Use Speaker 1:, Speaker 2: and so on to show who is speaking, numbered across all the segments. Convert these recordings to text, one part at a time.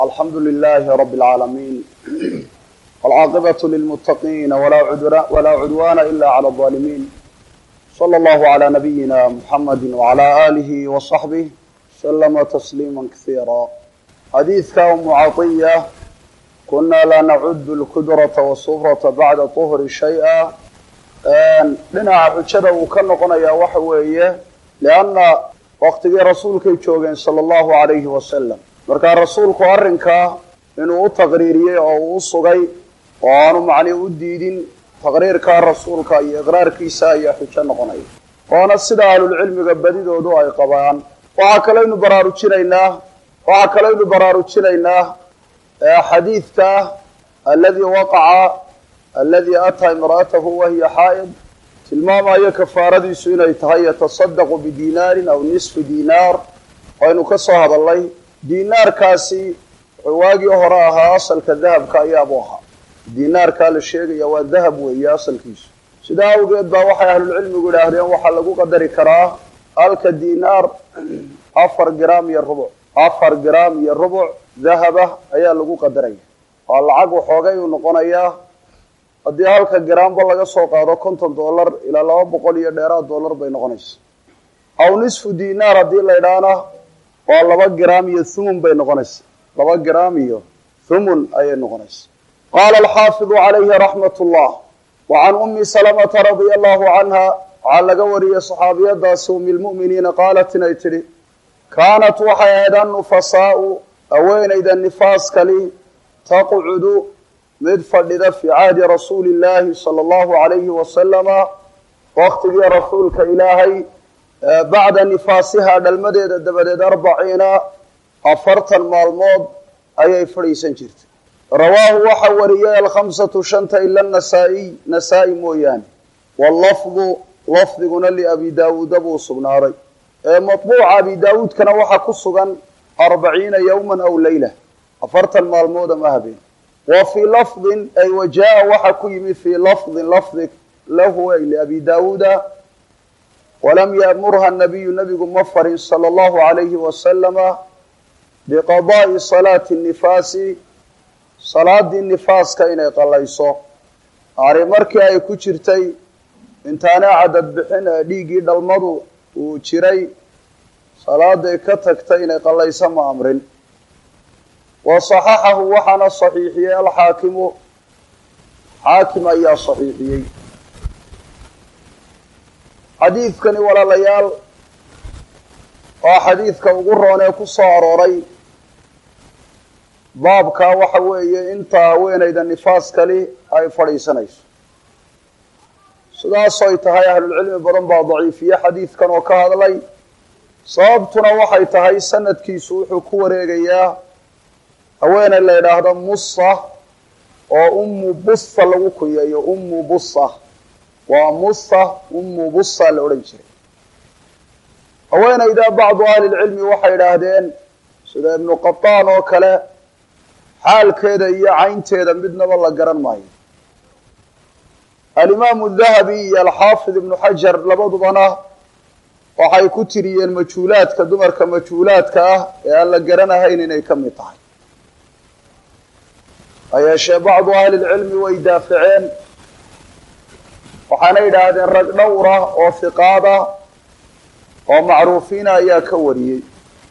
Speaker 1: alxamdu لlh rb العaalamiin wاlcaaqibaة lilmutaqiina walaa cudwana ila عlى الظaalimiin slى اllahu عlى nabiyina mxamadi وعlى آlih وصaxbih slma تsliima kasiira xadiidka umu caطiya kuna la nacud اlkudraةa wالsufraةa bacda طhri shayئa dhinaca xujada uu ka noqonaya waxa weeye lanna waktigii rasuulkay joogeen salى اllahu عalayhi wasalam markaa rasuulku arrinkaa inuu u taqriiriyey oo uu u sugay oo aanu macnii u diidin taqriirkaa rasuulka iyo iqraarkiisa ayaa xujo noqonaya waana sida ahlulcilmiga badidoodu ay qabaan waxaa kalaynu baraarujinaynaa waxaa kalaynu baraarujinaynaa xadiidka aladi waqaca aladi ataa imra'atahu wahiya xaa'id tilmaamayo kafaaradiisu inay tahay yatasadaqu bidinaarin aw nisfi dinaar waynu ka soo hadalnay dinaarkaasi wuxuu waagii hore ahaa asalka dahabka ayaabu ahaa dinaarkaa la sheegaya waa dahab weeye asalkiisu sidaa awgeed baa waxay ahlulcilmigu idhaahdeen waxaa lagu qadari karaa halka dinaar afar gram iyo rubuc afar gram iyo rubuc dahaba ayaa lagu qadaraya waa lacag waxoogay uu noqonayaa haddii halka garaamba laga soo qaado konton dollar ilaa laba boqol iyo dheeraad dollar bay noqonaysa aw nisfu dinaar haddii la idhaana waa laba gram iyo thumun bay noqonaysa laba gram iyo thumun ayay noqonaysa qaala alxaafidu calayhi raxmat ullah wa can ummi salamata radia allahu canha waxaa laga wariyey saxaabiyadaasi ummi lmu'miniina qaalat inay tidhi kaanat waxay ahayd annufasaau haweenayda nifaaskali taqcudu mid fadhida fii cahdi rasuuli illaahi sala allahu calayhi wasalama waktigii rasuulka ilaahay bacda nifaasihaa dhalmadeeda dabadeed arbaciina afartan maalmood ayay fadhiisan jirtay rawaahu waxa wariyay alkhamsatu shanta ila nasaa-iy nasaa-i mooyaane wallafdu lafdiguna liabi daawuuda buu sugnaaday ee matbuuca abi daawuudkana waxaa ku sugan arbaciina yowman aw leyla afartan maalmood ama habeen wa fii lafdin ay wajaa waxaa ku yimi fii lafdin lafdi lahu ay liabi daawuuda walam yaamurha nabiyu nabigu ma farin sala allahu calayhi wasalama biqadaa'i salaati nifaasi salaadii nifaaska inay qalayso ari markii ay ku jirtay intaanay cadad bixin ee dhiiggii dhalmadu uu jiray salaaday ka tagtay inay qalayso ma amrin wa saxaxahu waxaana saxiixiyey alxaakimu xaakim ayaa saxiixiyey xadiidkani walaalayaal waa xadiidka ugu roon ee ku soo arooray baabkaa waxa weeye inta haweenayda nifaaskali ay fadhiisanayso sidaasoy tahay ahlulcilmi badan baa daciifiye xadiidkan oo ka hadlay sababtuna waxay tahay sanadkiisu wuxuu ku wareegayaa haweeney la yidhaahdo musa oo ummu busa lagu kunyeeyo ummu busa waa musa ummu busa la odhan jiray haweenayda bacdu ahlilcilmi waxay idhaahdeen sida ibnu qataan oo kale xaalkeeda iyo caynteeda midnaba la garan maayo alimaamu dahabi iyo alxaafid ibnu xajar labadubana waxay ku tiriyeen majhuulaadka dumarka majhuulaadka ah ee aan la garanahayn inay ka mid tahay hayeeshee bacdu ahlilcilmi way daaficeen waxaana yidhaahdeen rag dhowra oo hiqaada oo macruufiina ayaa ka wariyey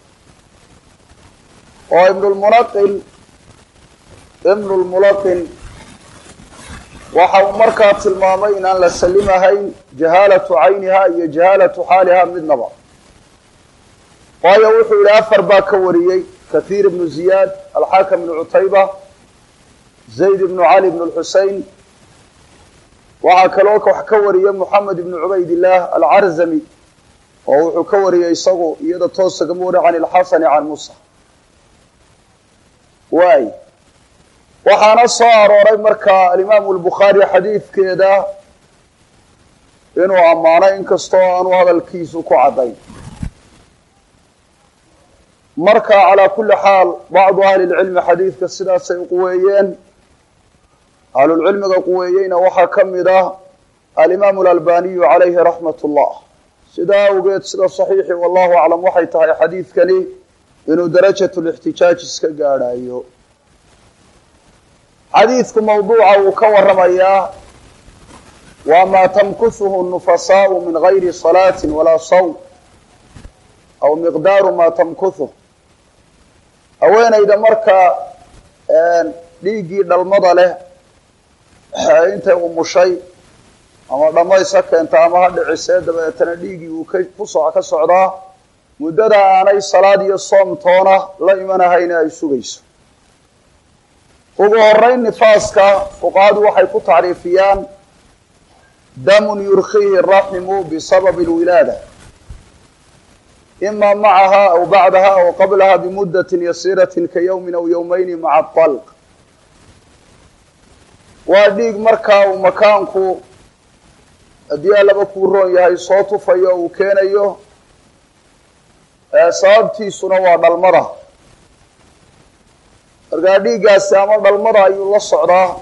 Speaker 1: oo ibnulmunaqin ibnulmulaqin waxa uu markaa tilmaamay inaan la salimahayn jahaalatu cayniha iyo jahaalatu xaaliha midnaba waayo wuxuu yihi afar baa ka wariyey kathiir ibnu ziyaad alxaakam ibnu cutayba zayd ibnu cali ibnu lxusein waxaa kaloo wax ka wariyey moxamed ibnu cubaydillaah alcarzami oo wuxuu ka wariyey isagu iyada toosagama wari can ilxasani can musa waay waxaana soo arooray markaa alimaamu albukhaari xadiidkeeda inuu ammaano inkastoo aanu hadalkiisu ku caddayn marka calaa kulli xaal bacdu ahli lcilmi xadiidka sidaasay quweeyeen ahlulcilmiga quweeyeyna waxaa ka mid ah alimaamu alalbaniyu calayhi raxmat ullah sidaa awgeed sida saxiixi wallahu aclam waxay tahay xadiidkani inuu darajatulixtijaaj iska gaadhayo xadiidku mawduuca uu ka warramayaa waa maa tamkusuhu nufasaau min gayri salaati walaa sawm aw miqdaaru maa tamkusuh haweenayda marka dhiiggii dhalmada leh intay umushay ama dhammays ha keenta ama ha dhicisee dabeetana dhiiggii uu kakuso ka socdaa muddada aanay salaad iyo soom toona la imanahayna ay sugayso ugu horeyn nifaaska fuqahadu waxay ku tacriifiyaan damun yurkiihi raximu bisababi lwilaada ima macaha aw bacdaha aw qablaha bimuddatin yasiiratin ka yowmin aw yowmayni maca dalq waa dhiig markaa uu makaanku haddii allaba kuu roon yahay soo tufayo uu keenayo sababtiisuna waa dhalmada markaa dhiiggaasi ama dhalmada ayuu la socdaa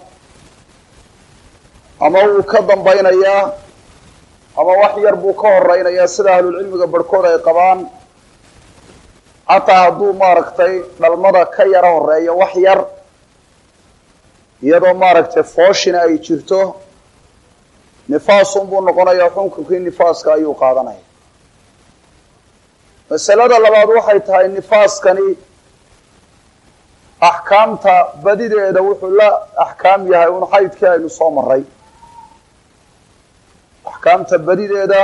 Speaker 1: ama wuu ka dambaynayaa ama wax yar buu ka horeynayaa sida ahlulcilmiga barhkood ay qabaan xataa hadduu maaragtay dhalmada ka yaro horeeyo wax yar iyadoo maaragtay fooshina ay jirto nifaasun buu noqonayaa xukunkii nifaaska ayuu qaadanaya masalada labaad waxay tahay nifaaskani axkaamta badideeda wuxuu la axkaam yahay un xaydkii aynu soo maray axkaamta badideeda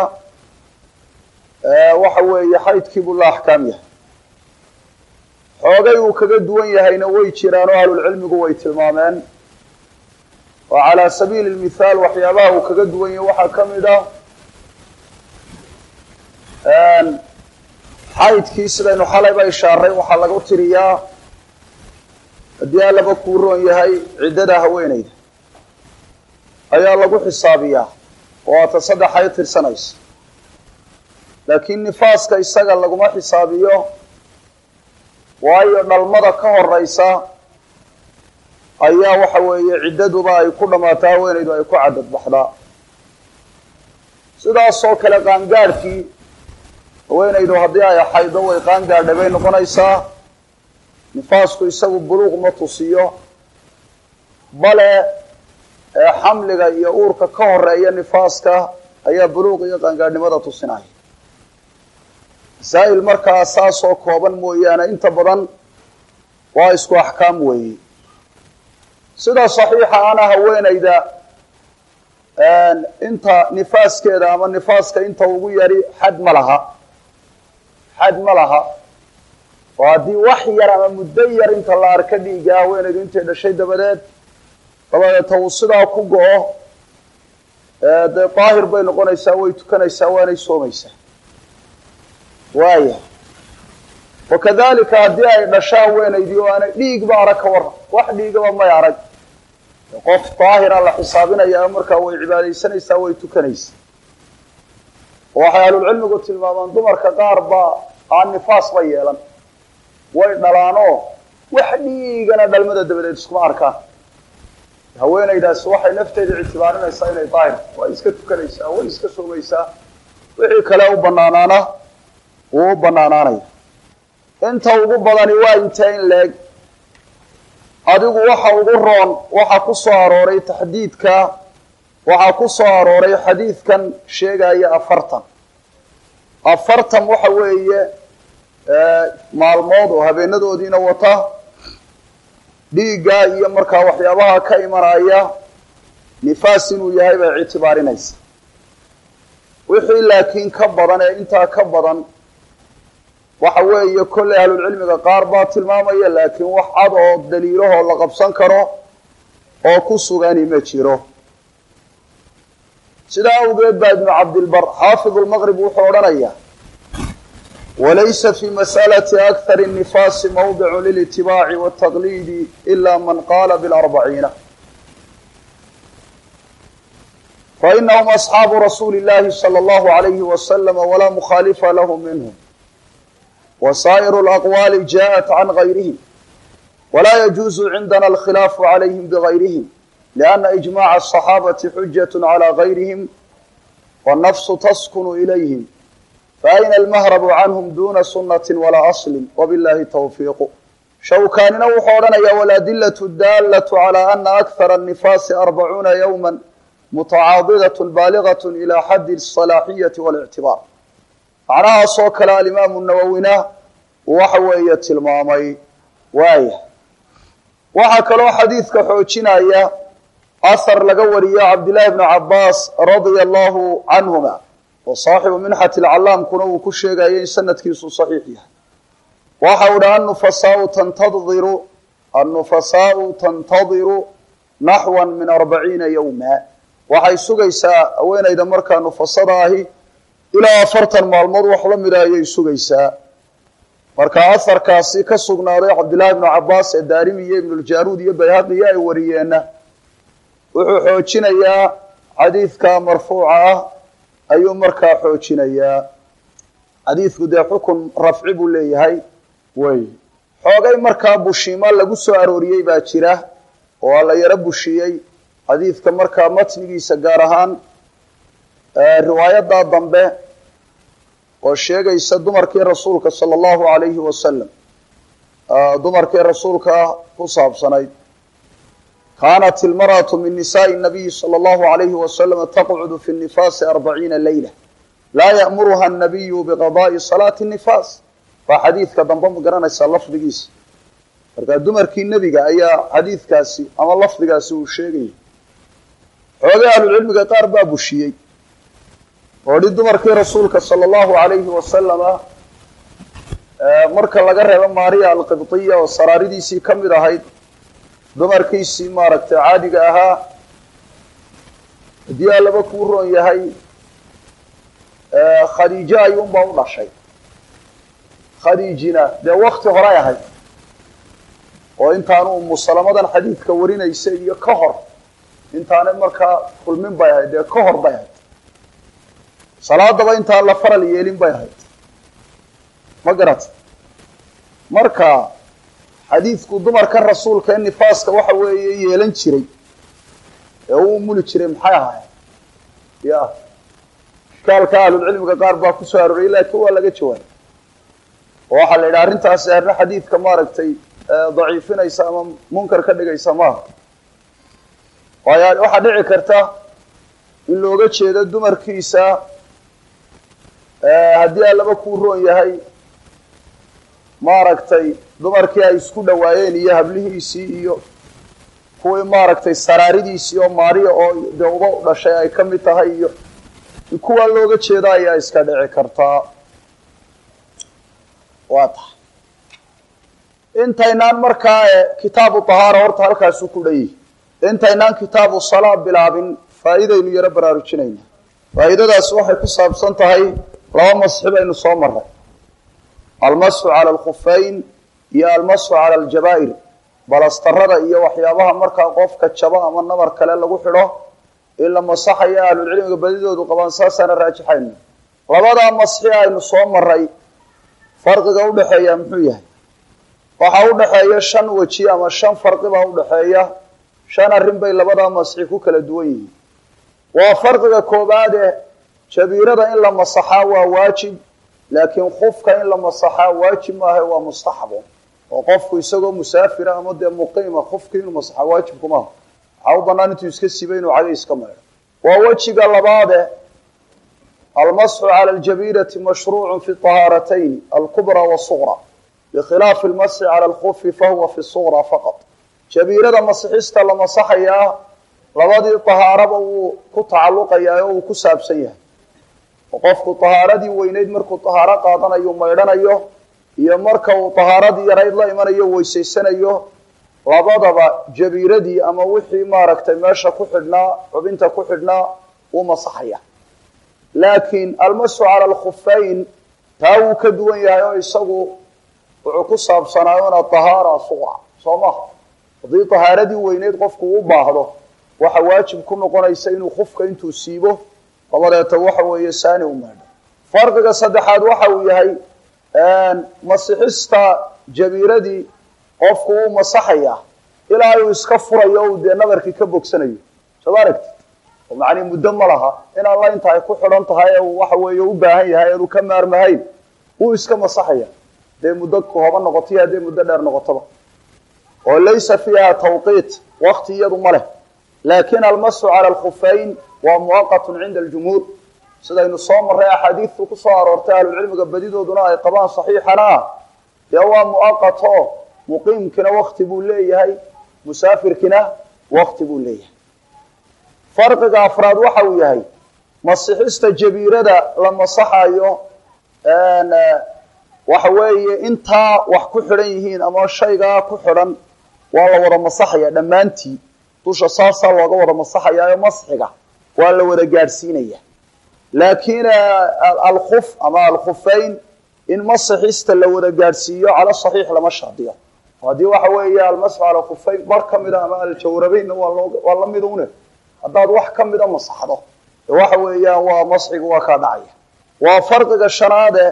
Speaker 1: waxa weeye xaydkii buu la axkaam yahay xoogay uu kaga duwan yahayna way jiraan oo ahlulcilmigu way tilmaameen oo calaa sabiili lmithaal waxyaabaha uu kaga duwan yahay waxaa ka mid ah xaydkii sidaynu xalayba ishaaray waxaa lagu tiriyaa haddii allaba kuu roon yahay ciddada haweeneyda ayaa lagu xisaabiyaa oo aata saddex ay tirsanaysa laakiin nifaaska isaga laguma xisaabiyo waayo dhalmada ka horeysa ayaa waxa weeye ciddaduba ay ku dhammaataa haweeneydu ay ku cadad baxdaa sidaasoo kale qaangaadhkii haweenaydu haddii ay xaydo way qaangaadhay bay noqonaysaa nifaasku isagu buluuq ma tusiyo bale xamliga iyo uurka ka horeeya nifaaska ayaa buluuq iyo qaangaadhnimada tusinaya masaa'il markaa saasoo kooban mooyaane inta badan waa isku axkaam weeye sida saxiixa ana haweenayda inta nifaaskeeda ama nifaaska inta ugu yari xad ma laha xad ma laha oo haddii wax yar ama muddo yar inta la arka dhiiga haweenaydu intay dhashay dabadeed dabadeeta uu sidaa ku go-o dee daahir bay noqonaysaa way tukanaysaa waanay soomaysaa waaya wakadalika haddii ay dhasho haweenaydii oo aanay dhiigba arag ka waran wax dhiigaba may arag qof daahira la xisaabinayaa markaa way cibaadaysanaysaa way tukanaysaa oo waxay ahlulcilmigu tilmaamaan dumarka qaar baa aan nifaas ba yeelan way dhalaanoo wax dhiigana dhalmada dabadeed iskuma arkaan haweenaydaasi waxay nafteeda ictibaarinaysaa inay daahir way iska tukanaysaa way iska soomaysaa wixii kale u banaanaana wuu u banaanaanaya inta ugu badani waa intee in leeg adigu waxa ugu roon waxaa ku soo arooray taxdiidka waxaa ku soo arooray xadiidkan sheegaya afartan afartan waxa weeye maalmood oo habeenadoodiina wata dhiigga iyo markaa waxyaabaha ka imanaya nifaas inuu yahay bay ictibaarinaysa wixii laakiin ka badan ee intaa ka badan waxa weeye kolley ahlulcilmiga qaar baa tilmaamaya laakiin wax cad oo daliilahoo la qabsan karo oo ku sugani ma jiro sidaa awgeed baa ibnu cabdilbar xaafid lmaqrib wuxuu odhanaya walaysa fi mas'alati akthar الnifaasi mawdicu lilitibaaci wاtaqliidi ila man qaala bilarbaciina fainahum asxaabu rasuuli اllahi salى اllahu alayhi waslama walaa mukhaalifa lahu minhum وsائر الأقوال جاءت عن غيرهم ولا يجوز عندنا الخلاف عليهم بغيرهم لأن إجماع الصحابة حجة على غيرهم والنفس تسكن إليهم faayna almahrabu canhum duna sunati walaa aslin wabillahi tawfiiqu shawkaanina wuxuu odhanayaa waladilatu daalatu calaa ana akhara annifaasi arbacuuna yowma mutacaadidat baaligat ila xaddi asalaaxiyati walictibaar macnahaasoo kale alimaamu nawowina waxa weeye tilmaamay waaya waxaa kaloo xadiidka xoojinaya ahar laga wariyo cabdillahi bni cabaas radia allahu canhuma oo saaxibu minxati lcallaamkuna uu ku sheegayo in sanadkiisu saxiix yahay waxa u dhi annufasaau tantadiru annufasaau tantadiru naxwan min arbaciina yowma waxay sugaysaa haweenayda markaa nufasada ahi ilaa afartan maalmood wax la mida ayay sugaysaa marka aharkaasi ka sugnaaday cabdillahi bnu cabaas ee daarimi iyo ibnuljaruud iyo bayhaqiyo ay wariyeenna wuxuu xoojinayaa xadiidka marfuuca ah ayuu markaa xoojinayaa xadiidku dee xukun rafci buu leeyahay wey xoogay markaa bushiima lagu soo arooriyey baa jira oo la yaro bushiyey xadiidka markaa matnigiisa gaar ahaan riwaayadaa dambe oo sheegaysa dumarkii rasuulka sala allahu alayhi wasalam dumarkii rasuulka ku saabsanayd kaanat ilmarأaةu min nisaءi الnabiyi salى اllahu alayhi wasalam taqcudu fi الnifaasi arbaciina layla laa ya'muruha الnabiyu biqadaءi salaati الnifaas waa xadiidka dambe ma garanaysaa lafdigiisa marka dumarkii nebiga ayaa xadiidkaasi ama lafdigaasi uu sheegayay xoogay ahlucilmiga qaar baa bushiyey oo dhi dumarkii rasuulka sala allahu alayhi wasalama marka laga reebo maariya alqibdiya oo saraaridiisii ka mid ahayd dumarkiisii maaragtay caadiga ahaa haddii allaba kuu roon yahay khadiijo ayuunbaa u dhashay khadiijina dee wakti horay ahayd oo intaanu umusalamadan xadiidka warinaysa iyo ka hor intaanay markaa kulmin bay ahayd dee ka hor bay ahayd salaadaba intaan la faral yeelin bay ahayd ma garata marka xadiidku dumarka rasuulka ee nifaaska waxa weeye yeelan jiray ee uu muli jiray maxay ahaayeen ya ishkaalka ahlulcilmiga qaar baa kusoo arooriyay laakiin waa laga jawaabay oo waxaa la yidhaha arrintaasi arrin xadiidka maaragtay daciifinaysa ama munkar ka dhigaysa maaha waayo waxaa dhici karta in looga jeedo dumarkiisa haddii allaba kuu roon yahay maaragtay dumarkii ay isku dhawaayeen iyo hablihiisii iyo kuwii maaragtay saraaridiisii oo maariya oo dee uba dhashay ay ka mid tahay iyo kuwaa looga jeeda ayaa iska dhici kartaa waa tahay intaynaan markaa kitaabu tahaara horta halkaasu ku dhan yihi intaynaan kitaabu salaa bilaabin faa'iidaynu yaro baraarujinayna faa'iidadaas waxay ku saabsan tahay laba masxi baynu soo maray almasxu cala alkhufeyn iyo almasxu cala aljabaa'ir balastarada iyo waxyaabaha markaa qofka jaba ama nabar kale lagu xidho in la masaxayo ahlulcilmiga badidoodu qabaan saasaana raajixayna labadaa masxi aynu soo maray farqiga udhexeeya muxuu yahay waxaa udhexeeya shan weji ama shan farqi baa udhexeeya shan arrin bay labadaa masxi ku kala duwan yihiin waa farqiga koobaade jabiirada in la masaxaa waa waajib laakiin kufka in la masaxaa waajib maaha waa mustaxabo oo qofku isagoo musaafira ama dee muqiima kufki inuu masaxaa waajibku maaha waxaa u banaan intuu iska siba inuu cagay iska maydho waa wejiga labaade almasxu cala aljabiirati mashruucu fi طahaaratayn alkubra wasugra bikhilaafi almasxi cala alkufi fahuwa fi sugra faqad jabiirada masixista la masaxayaa labadii tahaaraba wuu ku tacalluqayaa oo uu ku saabsan yahay oo qofku tahaaradii weyneyd markuu tahaaro qaadanayo maydhanayo iyo marka uu tahaaradii yarayd la imanayo weysaysanayo labadaba jabiiradii ama wixii maaragtay meesha ku xidhnaa xubinta ku xidhnaa wuu masaxaya laakiin almasu cala alkhufeyn taa wuu ka duwan yahay oo isagu wuxuu ku saabsanaayona tahaara suqra soo maha haddii tahaaradii weyneyd qofku u baahdo waxa waajib ku noqonaysa inuu kufka intuu siibo dabadeeta waxa weeye saani u maydho farqiga saddexaad waxa uu yahay masixista jabiiradii qofku wuu masaxayaa ilaa uu iska furayo o dee nabarkii ka bogsanayo soo ma aragti oo macnii muddo ma laha in alla inta ay ku xidhan tahay ee uu waxa weeye u baahan yahay eanu ka maarmahayn wuu iska masaxaya hadday muddo kooban noqoto iyo hadday muddo dheer noqotoba oo laysa fiiha tawqiit wakti iyadu ma leh laakin almasu cala alkhufayn waa muwaqatun cinda aljumhuur sidaynu soo marray axaadiidtu ku soo aroortay ahlucilmiga badidooduna ay qabaan saxiixana ah dee waa muwaqat oo muqiimkina wakti buu leeyahay musaafirkina wakti buu leeyahay farqiga afraad waxa uu yahay masixista jabiirada la masaxayo waxa weeye intaa wax ku xidhan yihiin ama shaygaa ku xidhan waa la wada masaxaya dhammaantii dusha saasaa looga wada masaxayaayo masxiga waa la wada gaadhsiinaya laakiin alkhuf ama alkhufayn in masixista la wada gaadhsiiyo cala saxiix lama shardiyo haddii waxa weeye almasxu cala alkhufayn bar ka mida ama aljawrabeynna waa loo waa la mid une haddaad wax ka mida masaxdo waxa weeyaan waa masxigu waa kaa dhacaya waa farqiga shanaade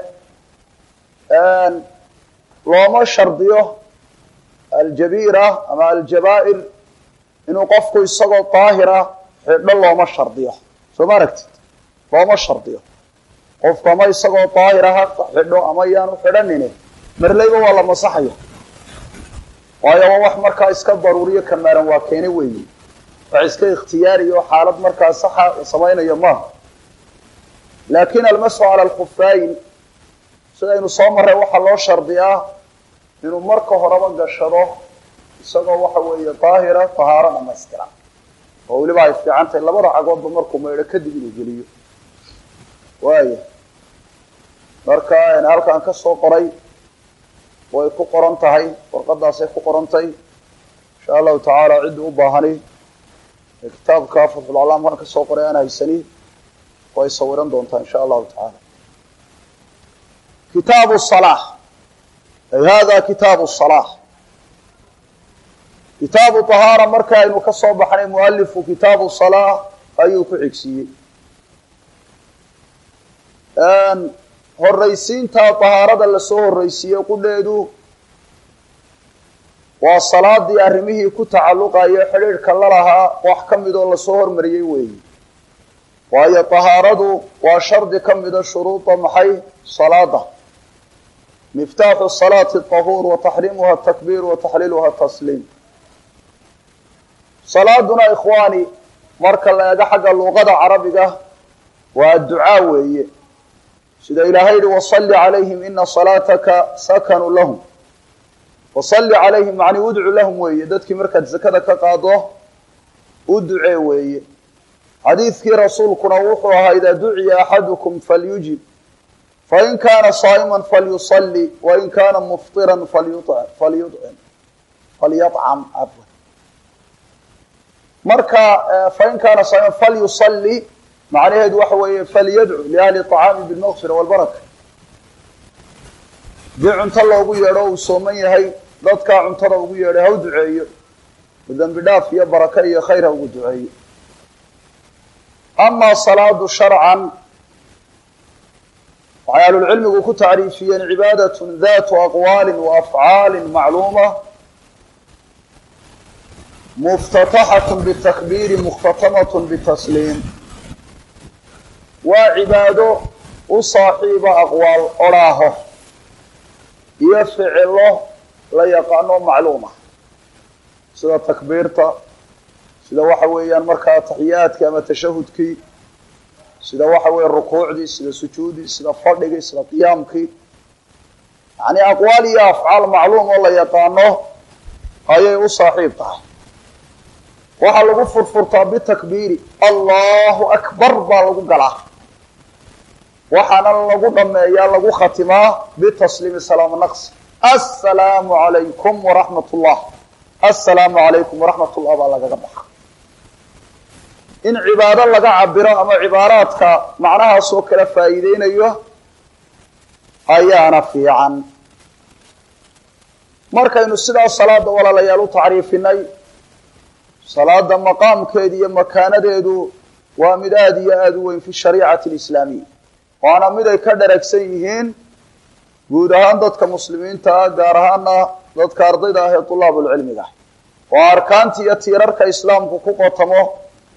Speaker 1: looma shardiyo aljabiira ama aljabaa'ir inuu qofku isagoo daahira xidho looma shardiyo soo ma aragtid looma shardiyo qofku ama isagoo daahira ha xidho ama yaanu xidhanine marleyba waa la masaxaya waayo waa wax markaa iska daruuriyo kamaaran waa keene weeye wax iska ikhtiyaariyo oo xaalad markaa saxa samaynayo maaha laakin almasu cala alkhufayn sidaynu soo marray waxaa loo shardiyaa inuu marka horeba gashado isagoo waxa weeye daahira tahaaro dhamaystiran oo weliba ay fiican tahay labada cagoodba markuu maydho kadib inuu geliyo waaya marka halkaan ka soo qoray way ku qoran tahay warqadaasay ku qorantay insha allahu tacaala ciddii u baahani kitaabka fatxulcalaamkan ka soo qoray aan haysani way sawiran doontaa insha allahu tacaala kitaabu salaa ay hada kitaabu salaa kitaabu tahaara marka aynu ka soo baxnay mualifu kitaabu salaa ayuu ku xigsiiyey horraysiinta tahaarada lasoo horraysiiyey qudheedu waa salaadii arrimihii ku tacalluqayo xidhiidhka la lahaa wax ka midoo lasoo hormariyey weeyi waayo tahaaradu waa shardi ka mida shuruuda maxay salaada miftaaxu salaati tahuur wa taxriimuha takbiir wa taxliiluha tasliim salaaduna ikhwaani marka la eego xagga luqada carabiga waa ducaa weeye sida ilaahay yihi wasalli calayhim ina salaataka sakanu lahum wasalli calayhim macni udcu lahum weeye dadkii markaad zakada ka qaado u ducee weeye xadiidkii rasuulkuna wuxuu ahaa idaa duciya axadukum falyujib fain kaana saa'ima falyusalli wain kaana mufطira falyucim falyacam afwan marka fain kaana saaiman falyusalli macnaheedu waxa weeye falyadcu liahli طacaami bilmaqfira walbaraka dii cunto loogu yeedho uu sooman yahay dadkaa cuntada ugu yeedhay ha u duceeyo dembi dhaaf iyo baraka iyo khayr ha ugu duceeyo ama salaadu sharcan waxay ahlulcilmigu ku tacriifiyeen cibaadatun datu aqwaali wa afcaali macluuma muftataxat bitakbiiri mukhtatamat bitasliim waa cibaado u saaxiiba aqwaal odhaaho iyo ficilo la yaqaano macluuma sida takbiirta sida waxa weeyaan markaa taxiyaadkii ama tashahudkii sida waxa weeye rukuucdii sida sujuudii sida fadhigii sida qiyaamkii yani aqwaal iyo afcaal macluum oo la yaqaano ayay u saaxiib tahay waxaa lagu furfurtaa bitakbiiri allahu akbar baa lagu galaa waxaana lagu dhameeyaa lagu khatimaa bitasliimi salaam naqsi assalaamu calaykum waraxmat ullah assalaamu calaykum waraxmat ullah baa lagaga baxa in cibaado laga cabiro ama cibaaraadka macnahaas oo kala faa'iideynayo ayaana fiican markaynu sidaas salaada walaalayaal u tacriifinay salaada maqaamkeedu iyo makaanadeedu waa mid aada iyo aada u weyn fi shariicati alislaamiya waana mid ay ka dharagsan yihiin guud ahaan dadka muslimiinta ah gaar ahaana dadka ardayda ah ee tulaabulcilmiga ah oo arkaanta iyo tiirarka islaamku ku qotamo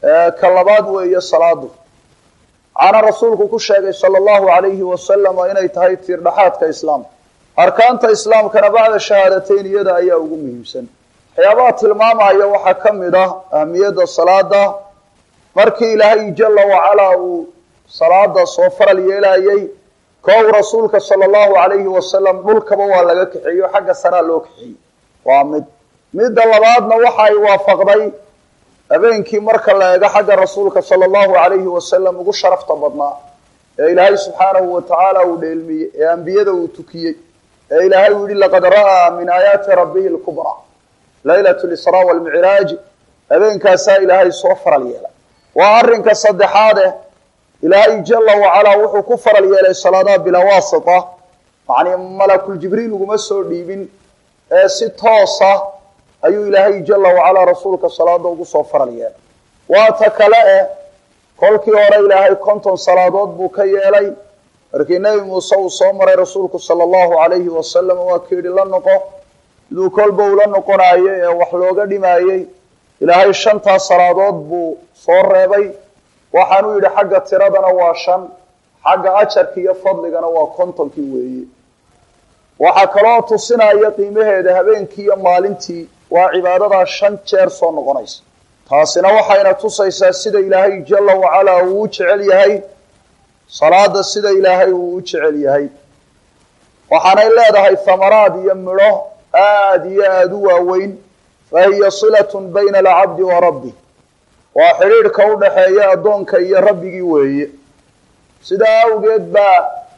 Speaker 1: ka labaad weeye salaadu waxaana rasuulku ku sheegay sala allahu alayhi wasalama inay tahay tiirdhaxaadka islaamka arkaanta islaamkana bacda shahaadateyn iyada ayaa ugu muhiimsan waxyaabaha tilmaamaya waxaa ka mid ah ahamiyadda salaada markii ilaahay jala wacalaa uu salaada soo faral yeelayay koow rasuulka sala allahu alayhi wasalam dhulkaba waa laga kaxeeyo xagga saraa loo kaxeeyey waa mid midda labaadna waxa ay waafaqday habeenkii marka la eego xagga rasuulka sala allahu alayhi wasalam ugu sharafta badnaa ee ilaahay subxaanahu wa tacaala uu dheelmiyey ee ambiyada uu tukiyey ee ilaahay uu yihi laqad ra'aa min aayaati rabbihi lkubraa laylat lisraa walmicraaj habeenkaasaa ilaahay soo faral yeelay waa arrinka saddexaade ilaahay jala wacalaa wuxuu ku faral yeelay salaadaha bilaa waasita macnii malakuljibriil uguma soo dhiibin ee si toosa ayuu ilaahay jala wacalaa rasuulka salaada ugu soo faral yeelay waata kale eh kolkii hore ilaahay konton salaadood buu ka yeelay markii nebi muuse uu soo maray rasuulku sala allahu alayhi wasalam waa ka yidhi la noqo siduu kolba ula noqonaayey ee wax looga dhimaayey ilaahay shantaas salaadood buu soo reebay waxaanuu yidhi xagga tiradana waa shan xagga ajarka iyo fadligana waa kontonkii weeye waxaa kaloo tusinaya qiimaheeda habeenkii iyo maalintii waa cibaadadaa shan jeer soo noqonaysa taasina waxayna tusaysaa sida ilaahay jala wacalaa uu u jecel yahay salaada sida ilaahay uu u jecel yahay waxaanay leedahay thamaraad iyo midho aada iyo aada u waaweyn fa hiya silatun bayna alcabdi wa rabbi waa xidhiidhka u dhaxeeya addoonka iyo rabbigii weeye sidaa awgeed baa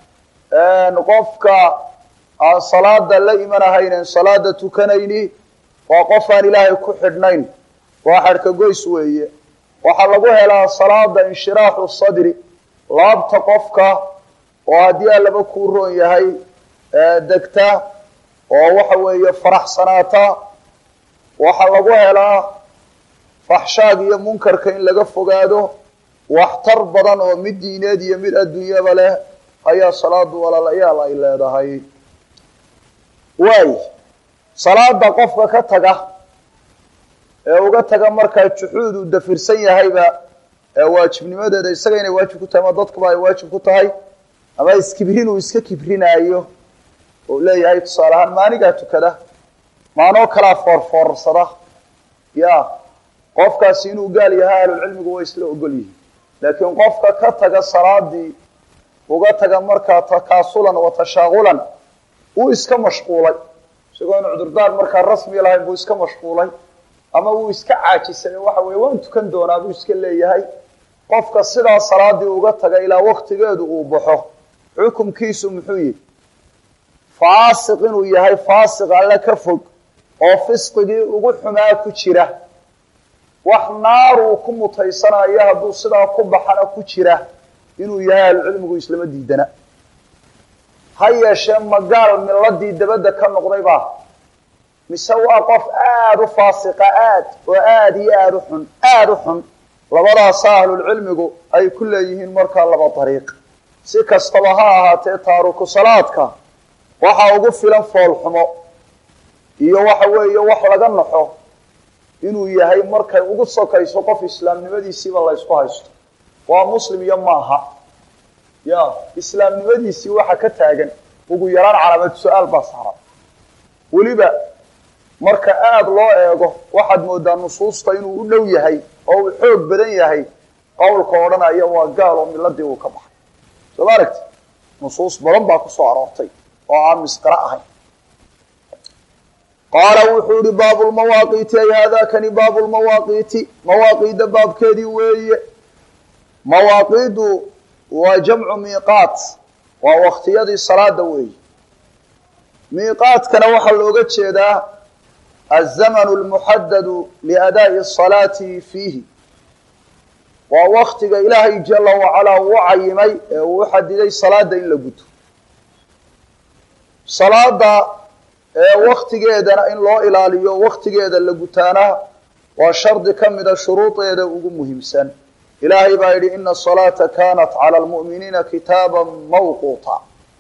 Speaker 1: qofka aan salaada la imanahaynen salaada tukanayni waa qof aan ilaahay ku xidhnayn waa xadhka goys weeye waxaa lagu helaa salaada inshiraaxu sadri laabta qofka oo haddii allaba kuu roon yahay degta oo waxa weeye faraxsanaata waxaa lagu helaa faxshaag iyo munkarka in laga fogaado waxtar badan oo mid diineed iyo mid adduunyaba leh ayaa salaadu walaalayaal ay leedahay waay salaada qofka ka taga ee uga taga markaa juxuud uu dafirsan yahayba ee waajibnimadeeda isaga inay waajib ku tahay ama dadkuba ay waajib ku tahay ama iskibrin uu iska kibrinaayo oo leeyahay tusaale ahaan maanigaa tukada maanoo kalaa foorfoorsada ya qofkaasi inuu gaal yahay ahlulcilmigu way isla ogol yihiin laakiin qofka ka taga salaadii uga taga markaa takaasulan wa tashaaqulan wuu iska mashquulay isagoo inu cudurdaar markaa rasmi lahayn buu iska mashquulay ama wuu iska caajisay waxa weye waan tukan doonaa buu iska leeyahay qofka sidaa salaadii uga taga ilaa waktigeedu uu baxo xukumkiisu muxuu yihi faasiq inuu yahay faasiq alle ka fog oo fisqigii ugu xumaa ku jira wax naar uu ku mutaysanayo hadduu sidaa ku baxana ku jira inuu yahay ahlucilmigu islama diidana ha yeeshee magaal miladii dabadda ka noqday baa mise waa qof aada u faasiqa aad oo aada iyo aada u xun aada u xun labadaasa ahlulcilmigu ay ku leeyihiin markaa laba dariiq si kastaba ha ahaatee taaruku salaadka waxaa ugu filan foolxumo iyo waxa weeye wax laga naxo inuu yahay markay ugu sokayso qof islaamnimadiisiiba la ysku haysto waa muslim iyo maaha ya islaamnimadiisii waxa ka taagan ugu yaraan calaamad su-aal baa saaran weliba marka aada loo eego waxaad moodaa nusuusta inuu u dhow yahay oo uu xoog badan yahay qowlka odhanaya waa gaal oo miladii uu ka baxay soo ma aragti nusuus badan baa kusoo aroortay oo aan misqiro ahayn qaala wuxuu yihi baabu lmawaaqiiti ay haadakani baabu lmawaaqiiti mawaaqiida baabkeedii weeye mawaaqiidu waa jamcu miiqaat waa waktiyadii salaada weeye miiqaadkana waxaa looga jeedaa azamanu lmuxadadu liadaa'i asalaati fiihi waa waktiga ilaahay jala wacalaa uu cayimay ee uu u xadiday salaada in la guto salaada ee waktigeedana in loo ilaaliyo waktigeeda la gutaana waa shardi ka mida shuruudeeda ugu muhiimsan ilaahay baa yidhi ina asalaata kanat cala lmu'miniina kitaaba mawquuta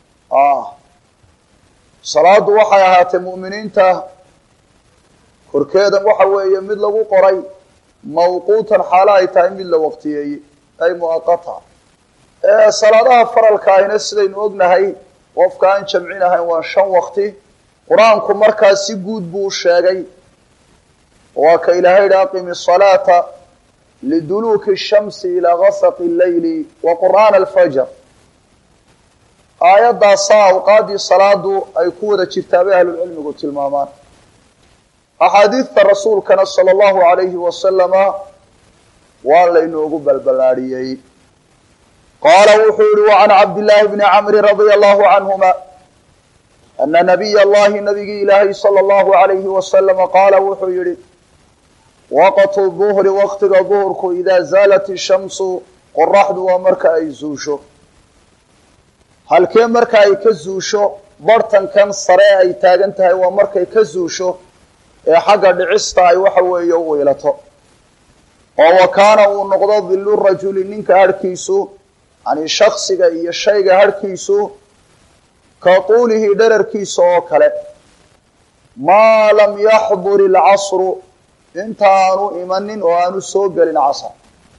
Speaker 1: salaadu waxay ahaatay mu'miniinta korkeeda waxa weeye mid lagu qoray mawquutan xaalo ay tahay mid la waqtiyeeyey ay muaqata salaadaha faralka ahina sidaynu ognahay qofka aan jamcinahayn waa shan waqti qur-aanku markaa si guud buu u sheegay waa ka ilaahay yihi aqimi salaata liduluuki shamsi ilaa gasaqi leyli wa qur'aana alfajr aayaddaasaa awqaaddii salaadu ay ku wada jirtaa bay ahlulcilmigu tilmaamaan axaadiidta rasuulkana sala allahu alayhi wasalama waa laynoogu balballaadhiyey qaala wuxuu yihi wacan cabdillaahi bni camri radia allahu canhuma ana nabiy allahi nabigii ilaahay sala allahu alayhi wasalama qaala wuxuu yihi waqtu duhri waqtiga duhurku idaa zaalat ishamsu qoraxdu waa marka ay zuusho halkee marka ay ka zuusho bartankan sare ay taagan tahay waa markay ka zuusho ee xagga dhicista ay waxa weeye u wiilato oo wa kaana uu noqdo dillu rajuli ninka harhkiisu yani shaksiga iyo shayga harhkiisu ka tuulihi dherarkiisa oo kale maa lam yaxdur ilcasru intaanu imanin oo aanu soo gelin casar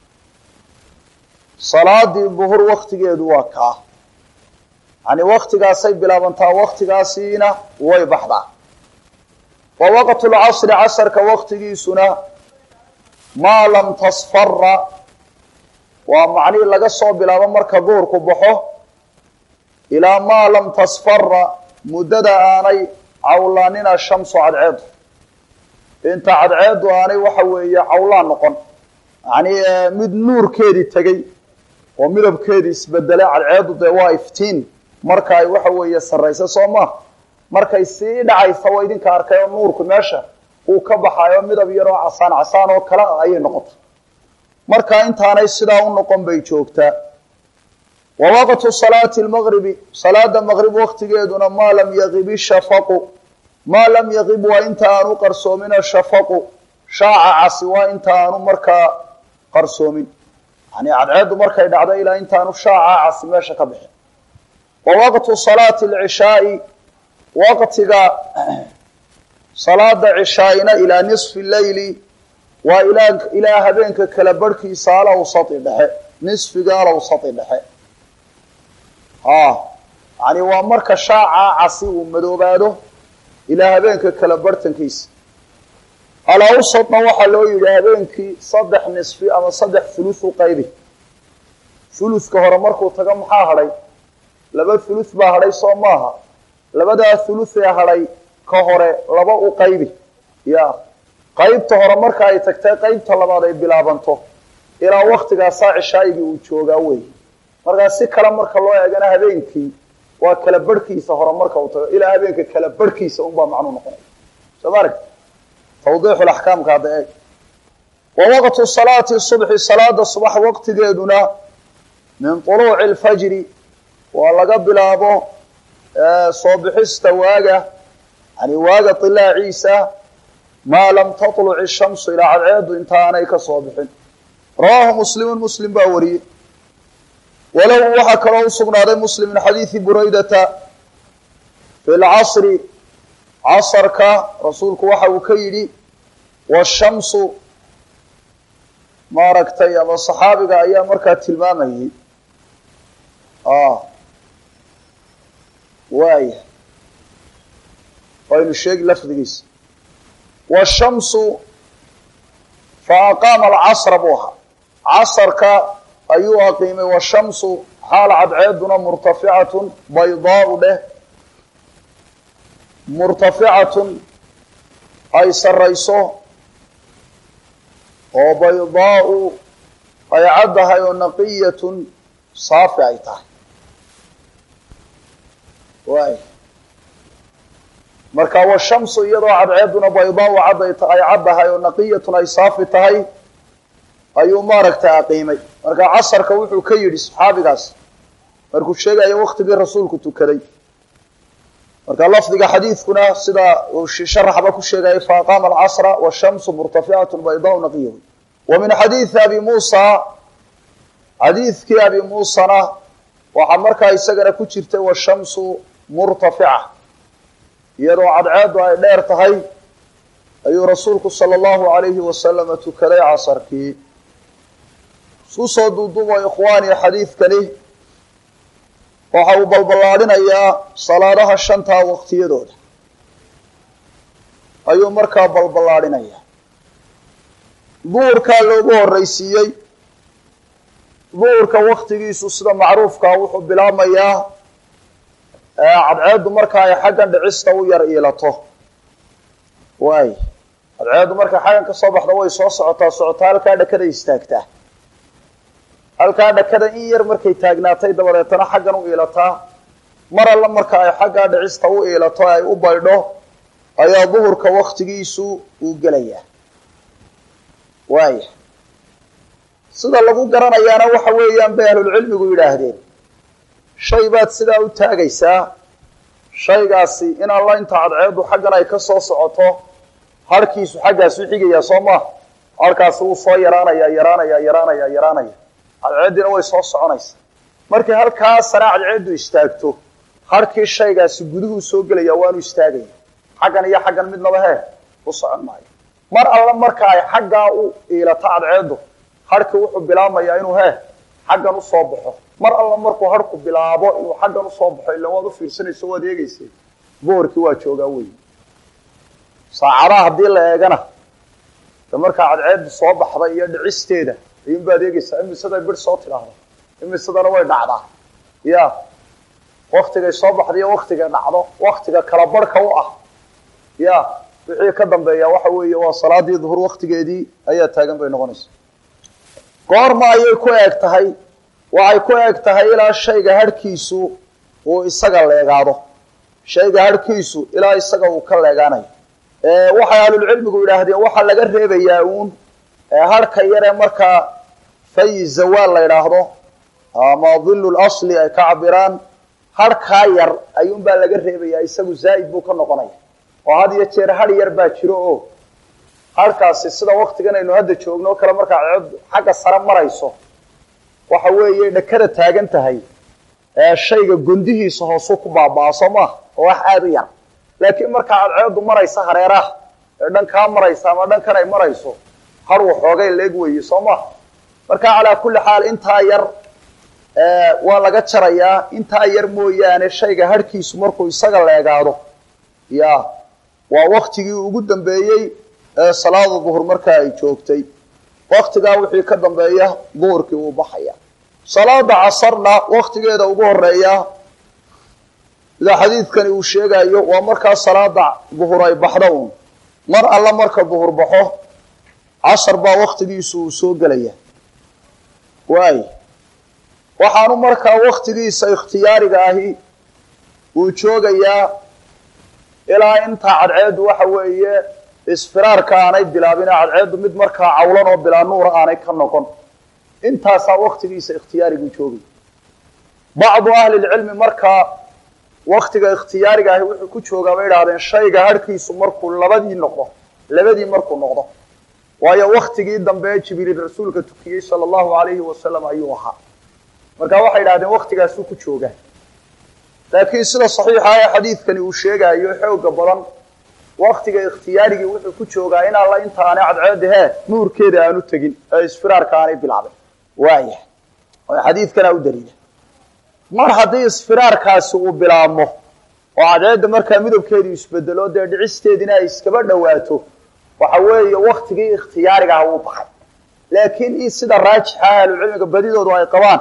Speaker 1: salaadii duhur waktigeedu waa kaa yani waktigaasay bilaabantaa waktigaasiina way baxdaa wa waqtu lcasri casarka waktigiisuna maa lam tasfara waa macnihii laga soo bilaabo marka duhurku baxo ilaa maa lam tasfara muddada aanay cawlaanina shamsu cadceedu inta cadceedu aanay waxa weeye cawlaan noqon yani mid nuurkeedii tegey oo midabkeedii isbedelay cadceedu dee waa iftiin marka ay waxa weeye sarraysa soo maa markay sii dhacaysa waa idinka arkay oo nuurku meesha uu ka baxayo midab yaroo casaan casaan oo kale ah ayay noqotay marka intaanay sidaa u noqon bay joogtaa wa waqtu salaati lmaqribi salaada maqrib waktigeeduna maa lam yaqib ishafaqu maa lam yaqib waa inta aanu qarsoomin ashafaqu shaaca casi waa inta aanu markaa qarsoomin yani cadceedu markay dhacdo ilaa intaanu shaaca casi meesha ka bixin wa waqtu salaati lcishaai waqtiga salaada cishaaina ilaa nisfi leyli waa ilaa ilaa habeenka kala barhkiisa alawsati dhexe nisfiga alawsati dhexe ha yani waa marka shaaca casi uu madoobaado ilaa habeenka kala barhtankiisa alawsadna waxaa loo yidhi habeenkii saddex nisfi ama saddex thuluth u qaybi thuluthka hore markuu tago maxaa hadhay laba thuluth baa hadhay soo maaha labadaa thuluthee hadhay ka hore laba u qaybi ya qaybta hore marka ay tagtay qaybta labaad ay bilaabanto ilaa waktigaasaa cishaayigii uu joogaa wey markaa si kale marka loo eegana habeenkii waa kala barhkiisa hore marka uu tago ilaa habeenka kala barhkiisa unbaa macnuu noqonaya soo ma aragti tawdiixu laxkaamka hadda eeg wa waqtu salaati subxi salaada subax waqtigeeduna min tuluuci lfajri waa laga bilaabo soo bixista waaga yani waaga ilaaciisa maa lam taluc ishamsu ilaa cadceedu intaanay ka soo bixin rawaahu muslimun muslim baa wariyey walow waxaa kaloo usugnaaday muslim min xadiidi buraydata fi lcasri casarka rasuulku waxa uu ka yidhi washamsu maaragtay ama saxaabiga ayaa markaa tilmaamayay waaya waynu sheegi lafdigiisa washamsu fa aqaama alcasra buu ahaa casarka ayuu aqiimay washamsu xaal cadceeduna murtaficatun baydaau dheh murtaficatun ay sarrayso oo baydaau ay caddahay oo naqiyatun saafi ay tahay waay marka washamsu iyadoo cadceeduna baydaau cadday ay caddahay oo naqiyatun ay saafi tahay ayuu maaragtay aqiimay marka casarka wuxuu ka yidhi saxaabigaas markuu sheegayo waktigii rasuulku tukaday marka lafdiga xadiidkuna sida uu sharaxba ku sheegayay fa aqaama alcasra washamsu murtaficatu baydaau naqiya wa min xadiidi abi muusa xadiidkii abi muusana waxaa markaa isagana ku jirtay washamsu murtafica iyadoo cadceedu ay dheer tahay ayuu rasuulku sala allahu alayhi wasalama tukaday casarkii isku soo duuduubo ikhwaani xadiidkani waxa uu balballaadhinayaa salaadaha shantaa waqtiyadooda ayuu markaa balballaadhinayaa duhurkaa loogu horreysiiyey duhurka waktigiisu sida macruufkaa wuxuu bilaabmayaa cadceeddu marka ay xaggan dhicista u yar iilato waay cadceeddu markay xaggan ka soo baxda way soo socotaa socotaa halkaa dhakada istaagtaa halkaa dhakada in yar markay taagnaatay dabadeetana xaggan u iilataa mar alla marka ay xaggaa dhicista u iilato ay u baydho ayaa duhurka waktigiisu uu gelayaa waaya sida lagu garanayaana waxa weeyaan bay ahlulcilmigu yidhaahdeen shay baad sidaa u taagaysaa shaygaasi in alla inta cadceeddu xaggan ay ka soo socoto harhkiisu xaggaasu xigayaa soo maa harhkaasi wuu soo yaraanaya yaraanaya yaraanaya yaraanaya cadceeddiina way soo soconaysa markii halkaa sare cadceeddu istaagto harhkii shaygaasi guduhuu soo gelaya waanu istaagaya xaggan iyo xaggan midnaba hee u socon maayo mar alla marka ay xaggaa u iilato cadceeddu harhkii wuxuu bilaabmayaa inuu hee xaggan usoo baxo mar alla markuu harhku bilaabo inuu xaggan usoo baxo ila waad u fiirsanayso waad eegeysay boorkii waa joogaa wey saacadaha haddii la eegana de markaa cadceeddu soo baxda iyo dhicisteeda ayuunbaad eegeysaa imisaday bir soo tidhaahda imisadana way dhacdaa ya waktigay soo baxda iyo waktigay dhacdo waktiga kala barhka u ah ya wixii ka dambeeya waxa weeye waa salaadii duhur waktigeedii ayaa taagan bay noqonaysa goorma ayay ku eeg tahay waxay ku eeg tahay ilaa shayga harhkiisu uu isaga leegaado shayga harhkiisu ilaa isaga uu ka leegaanayo waxay ahlulcilmigu yidhaahdeen waxaa laga reebayaa uun harhka yaree markaa fayi zawaal la yidhaahdo ama dillu lasli ay ka cabiraan harhkaa yar ayuunbaa laga reebayaa isagu zaa'id buu ka noqonaya oo had iyo jeer har yar baa jiro oo harhkaasi sida waktigan aynu hadda joogno o kale markaa ceed xagga sare marayso waxa weeye dhakada taagan tahay shayga gondihiisa hoosuu ku baabaa soo maaha oo wax aada u yar laakiin markaa cadceeddu maraysa hareeraha ee dhan kaa maraysa ama dhankan ay marayso har waxoogay leeg weeye soo maha marka calaa kulli xaal intaa yar waa laga jarayaa intaa yar mooyaane shayga harhkiisu markuu isaga leegaado ya waa waktigii ugu dambeeyey ee salaada duhur markaa ay joogtay waktigaa wixii ka dambeeya duhurkii wuu baxaya salaada casarna waktigeeda ugu horeeya sida xadiidkani uu sheegayo waa markaa salaada duhur ay baxdo uun mar alla marka duhur baxo casar baa waktigiisu uu soo gelaya waay waxaanu markaa waktigiisa ikhtiyaariga ahi uu joogayaa ilaa intaa cadceeddu waxa weeye isfiraarka aanay bilaabin cadceeddu mid markaa cawlan oo bilaa nuura aanay ka noqon intaasaa waktigiisa ikhtiyaarigu joogay bacdu ahli lcilmi markaa waktiga ikhtiyaariga ahi wuxuu ku joogaa bay idhahdeen shayga harhkiisu markuu labadii noqdo labadii markuu noqdo waayo waktigii dambe jibriil rasuulka tukiyey sala allahu alayhi wasalam ayuu ahaa marka waxay idhahdeen waktigaasuu ku joogaa laakiin sida saxiixa ee xadiidkani uu sheegaayo xooga badan waktiga ikhtiyaarigii wuxuu ku joogaa in alla inta aanay cadceedda hee nuurkeeda aanu tegin ee isfiraarka aanay bilaabin waaya xadiidkanaa u daliila mar haddii isfiraarkaasi uu bilaabmo oo cadceedda markaa midabkeedu isbedelo dee dhicisteediina ay iskaba dhowaato waxa weeye waktigii ikhtiyaarigaha uu baxay laakiin in sida raajixa ahlucilmiga badidoodu ay qabaan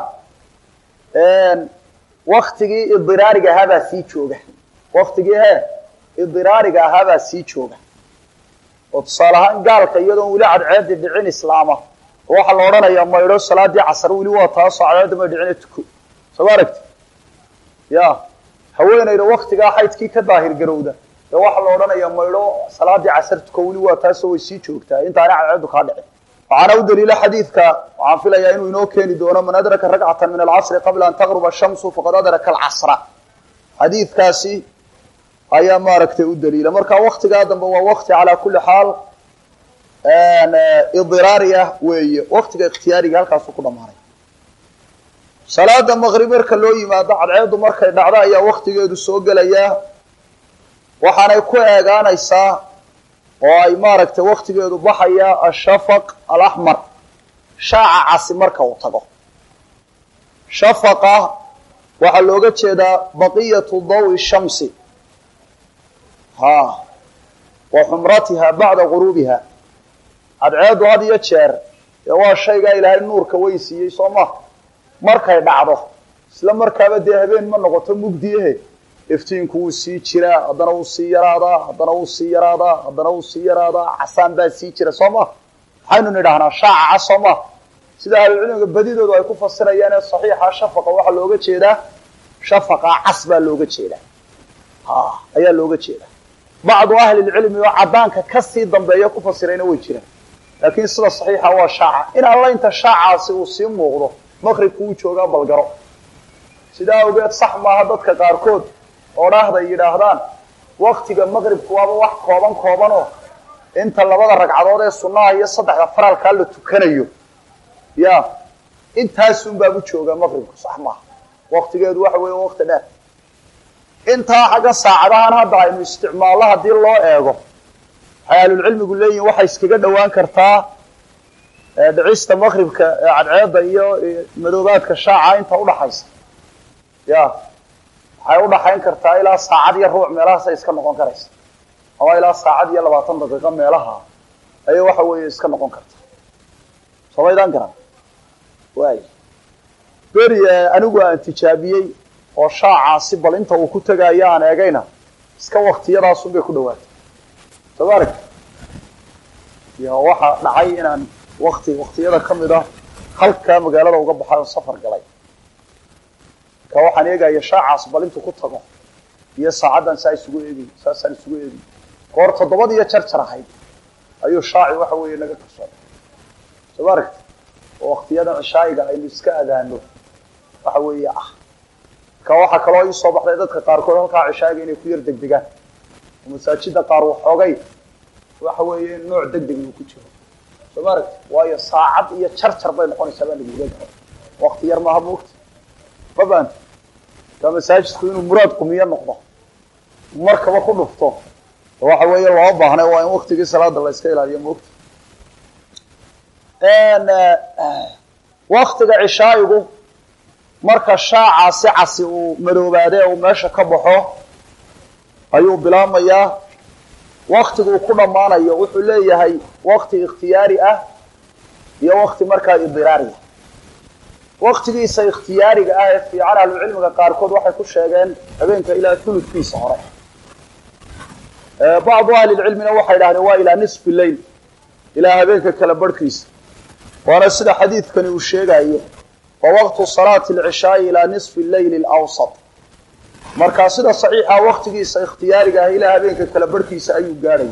Speaker 1: waktigii idiraariga ahaabaa sii jooga waktigii he idiraariga ahaabaa sii jooga oo tusaale ahaan gaalka iyadoon weli cadceeddi dhicin islaama oo waxaa la odhanayaa maydho salaadii casar weli waa taasoo cadceedda may dhicine tuko soo ma aragti ya haweenayda waktigaa xaydkii ka daahir garowda ee waxaa la odhanayaa maydho salaadii casar tuko weli waa taasoo way sii joogtaa intaanay cadceeddu kaa dhicin waxaana u daliila xadiidka waxaan filayaa inuu inoo keeni doono man adraka rakcata min alcasri qabla an taqruba shamsu faqad adraka alcasra xadiidkaasi ayaa maaragtay u daliila marka waktigaa dambe waa wakti calaa kulli xaal idiraari ah weeye waktiga ikhtiyaariga halkaasu ku dhammaanay salaada maqrib marka loo yimaado cadceeddu markay dhacdo ayaa waktigeedu soo gelayaa waxaanay ku eegaanaysaa oo ay maaragtay waktigeedu baxaya ashafaq alaxmar shaaca casi marka uu tago shafaqa waxaa looga jeedaa baqiyatu dawi shamsi ha wa xumratiha bacda guruubiha cadceeddu had iyo jeer dee waa shaygaa ilaahay nuurka weyn siiyey soo ma markay dhacdo isla markaaba dee habeen ma noqoto mugdiyahe iftiinku wuu sii jiraa haddana wuu sii yaraadaa haddana wuu sii yaraadaa haddana wuu sii yaraadaa casaan baa sii jira soo ma maxaynu nidhahnaa shaaca cas soo ma sida ahlucilmiga badidoodu ay ku fasirayaan ee saxiixa shafaqa waxaa looga jeedaa shafaqa cas baa looga jeedaa ha ayaa looga jeedaa bacdu ahlilcilmi oo caddaanka kasii dambeeya ku fasirayna way jiraan laakiin sida saxiixa waa shaaca in alla inta shaacaasi uu sii muuqdo maqribku uu joogaa balgaro sidaa awgeed sax maaha dadka qaarkood oo dhaahday yidhaahdaan waktiga maqribku waaba wax kooban koobanoo inta labada ragcadood ee sunnaha iyo saddexda faralkaa la tukanayo ya intaasunbaabu joogaa maqribku sax maaha waktigeedu waxa weeye wakti dheer intaa xagga saacadahan hadda aynu isticmaallo haddii loo eego waxay ahlulcilmigu leeyihin waxay iskaga dhowaan kartaa dhicista maqribka cadceedda iyo madoobaadka shaaca inta udhaxaysa ya waxay udhaxayn kartaa ilaa saacad iyo ruuc meelahaasay iska noqon karaysa ama ilaa saacad iyo labaatan daqiiqo meelaha ayay waxa weeye iska noqon kartaa somaydaan garan waay beri anigu aan tijaabiyey oo shaacaasi bal inta uu ku tegaayo aan eegayna iska waktiyadaasun bay ku dhawaatay soo ma aragti ya waxaa dhacay inaan wakti waktiyada ka mid ah halkaa magaalada uga baxay oo safar galay marka waxaan eegaya shaacaas bal intuu ku tago iyo saacaddan saa isugu eegay saasaan isugu eegay goor toddobad iyo jarjar ahayd ayuu shaaci waxa weeye naga karsooday soo ma aragti oo waktiyadan cishaayiga aynu iska adaano waxa weeye ah marka waxaa kaloo ii soo baxday dadka qaarkood halkaa cishaayiga inay ku yar degdegaan oo masaajida qaar waxoogay waxa weeye nooc degdeg uu ku jiro soo ma aragti waayo saacad iyo jarjar bay noqonaysaa baa laguga garo wakti yar maaha moogta ma faanta ka masaajidku inuu muraad qumiyo noqdo markaba ku dhufto waxa weeye loo baahnay waa in waktigii salaada la iska ilaaliyo moogta waktiga cishaayigu marka shaacaasi casi uu madoobaade uu meesha ka baxo ayuu bilaabmayaa waktiguu ku dhammaanayo wuxuu leeyahay wakti ikhtiyaari ah iyo wakti markaa idiraariya waktigiisa ikhtiyaariga ah ee fiican ahlucilmiga qaarkood waxay ku sheegeen habeenka ilaa huludkiisa hore bacdu ahlilcilmina waxay dhahdeen waa ilaa nisfi leyl ilaa habeenka kala barhkiisa waana sida xadiidkani uu sheegayo wa waqtu salaati alcishaai ilaa nisfi leyli alawsat markaa sida saxiixa waktigiisa ikhtiyaariga ah ilaa habeenka kala barhkiisa ayuu gaadhaya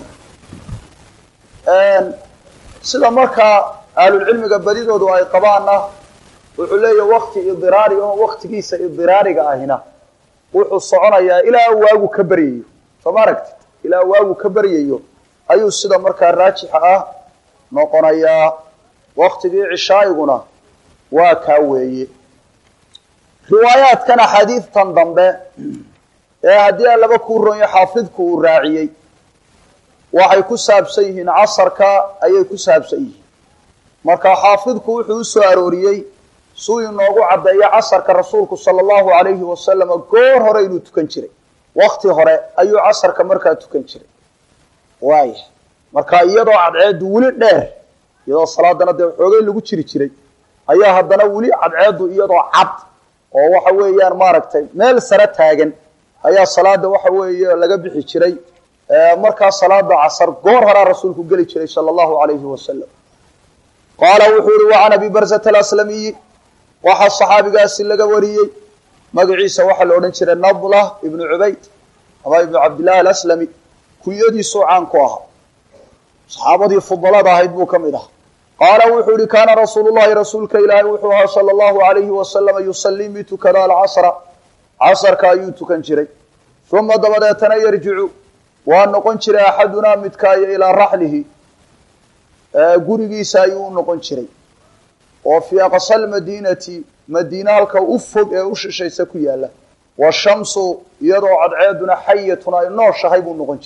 Speaker 1: sida markaa ahlulcilmiga badidoodu ay qabaanna wuxuu leeyahy wakti idiraari oo waktigiisa idiraariga ahina wuxuu soconayaa ilaa waagu ka baryayo soo ma aragtid ilaa waagu ka baryayo ayuu sida markaa raajixa ah noqonayaa waktigii cishaayiguna waa kaa weeye riwaayaadkan axaadiidtan dambe ee haddii aan laba kuu ronyo xaafidku uu raaciyey waxay ku saabsan yihiin casarka ayay ku saabsan yihiin marka xaafidku wuxuu u soo arooriyey suu inoogu caddeeyo casarka rasuulku sala allahu alayhi wasalama goor hore inuu tukan jiray wakti hore ayuu casarka markaa tukan jiray waaya marka iyadoo cadceeddu weli dheer iyadoo salaadana dee xoogay lagu jiri jiray ayaa haddana weli cadceeddu iyadoo cad oo waxa weeyaan maaragtay meel sare taagan ayaa salaada waxa weeye laga bixi jiray markaa salaada casar goor horaa rasuulku geli jiray sala allahu alayhi wasalam qaala wuxuu yihi wa can abi barzata alaslamiyi waxaa saxaabigaasi laga wariyey magaciisa waxaa la odhan jiray nadlah ibnu cubayd ama ibnu cabdillahi alaslami kunyadiisuu caan ku ahaa saxaabadii fudalada ahayd buu ka mid ahaa qaala wuxuu yihi kaana rasuulu llahi rasuulka ilaahay wuxuu ahaa sala allahu alayhi wasalama yusallii mid tukada alcasra casarka ayuu tukan jiray uma dabadeetana yarjicu waa noqon jiray axadunaa midkaayo ilaa raxlihi gurigiisa ayuu u noqon jiray oo fii aqsa lmadiinati madiina halka u fog ee u shishaysa ku yaala washamsu iyadoo cadceeduna xayatun ay nooshahay buu noqon jiray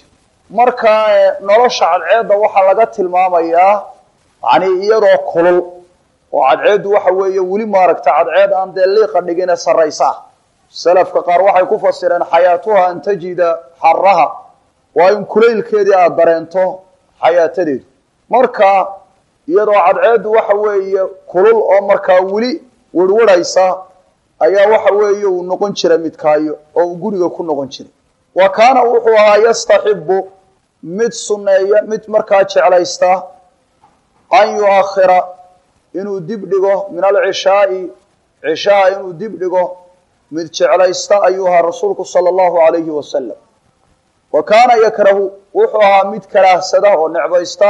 Speaker 1: marka nolosha cadceedda waxaa laga tilmaamayaa yani iyadoo kulul oo cadceeddu waxa weeye weli maaragta cadceed aan dee liiqa dhigine sarraysa salafka qaar waxay ku fasireen xayaatuha an tajida xaraha waa in kulaylkeedii aada dareento xayaatadeedu marka iyadoo cadceeddu waxa weeye kulul oo markaa weli werwarhaysa ayaa waxa weeye uu noqon jira midkaayo oo uu guriga ku noqon jiray wa kaana wuxuu ahaa yastaxibu mid sunneeya mid markaa jeclaysta an yu-akhira inuu dib dhigo min alcishaai cishaha inuu dib dhigo mid jeclaysta ayuu ahaa rasuulku sala allahu alayhi wasalam wa kaana yakrahu wuxuu ahaa mid karaahsada oo necbaysta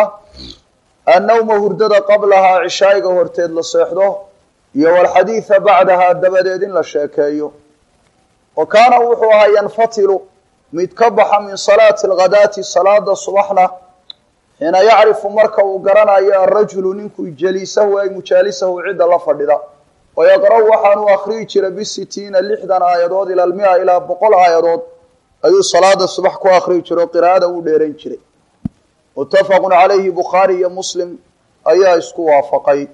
Speaker 1: annawma hurdada qablahaa cishaayiga horteed la seexdo iyo walxadiida bacdahaa dabadeed in la sheekeeyo wa kaana wuxuu ahaa yanfatilu mid ka baxa min salaati alghadaati salaada subaxna xiina yacrifu marka uu garanayo arajulu ninku jaliisahu ay mujaalisahu cidda la fadhida wayaqra-u waxaanuu akhriyi jira bisitiina lixdan aayadood ila almia ilaa boqol aayadood ayuu salaada subax ku akhriyi jira oo qiraa'ada u dheeran jiray muttafaqun calayhi bukhaari iyo muslim ayaa isku waafaqay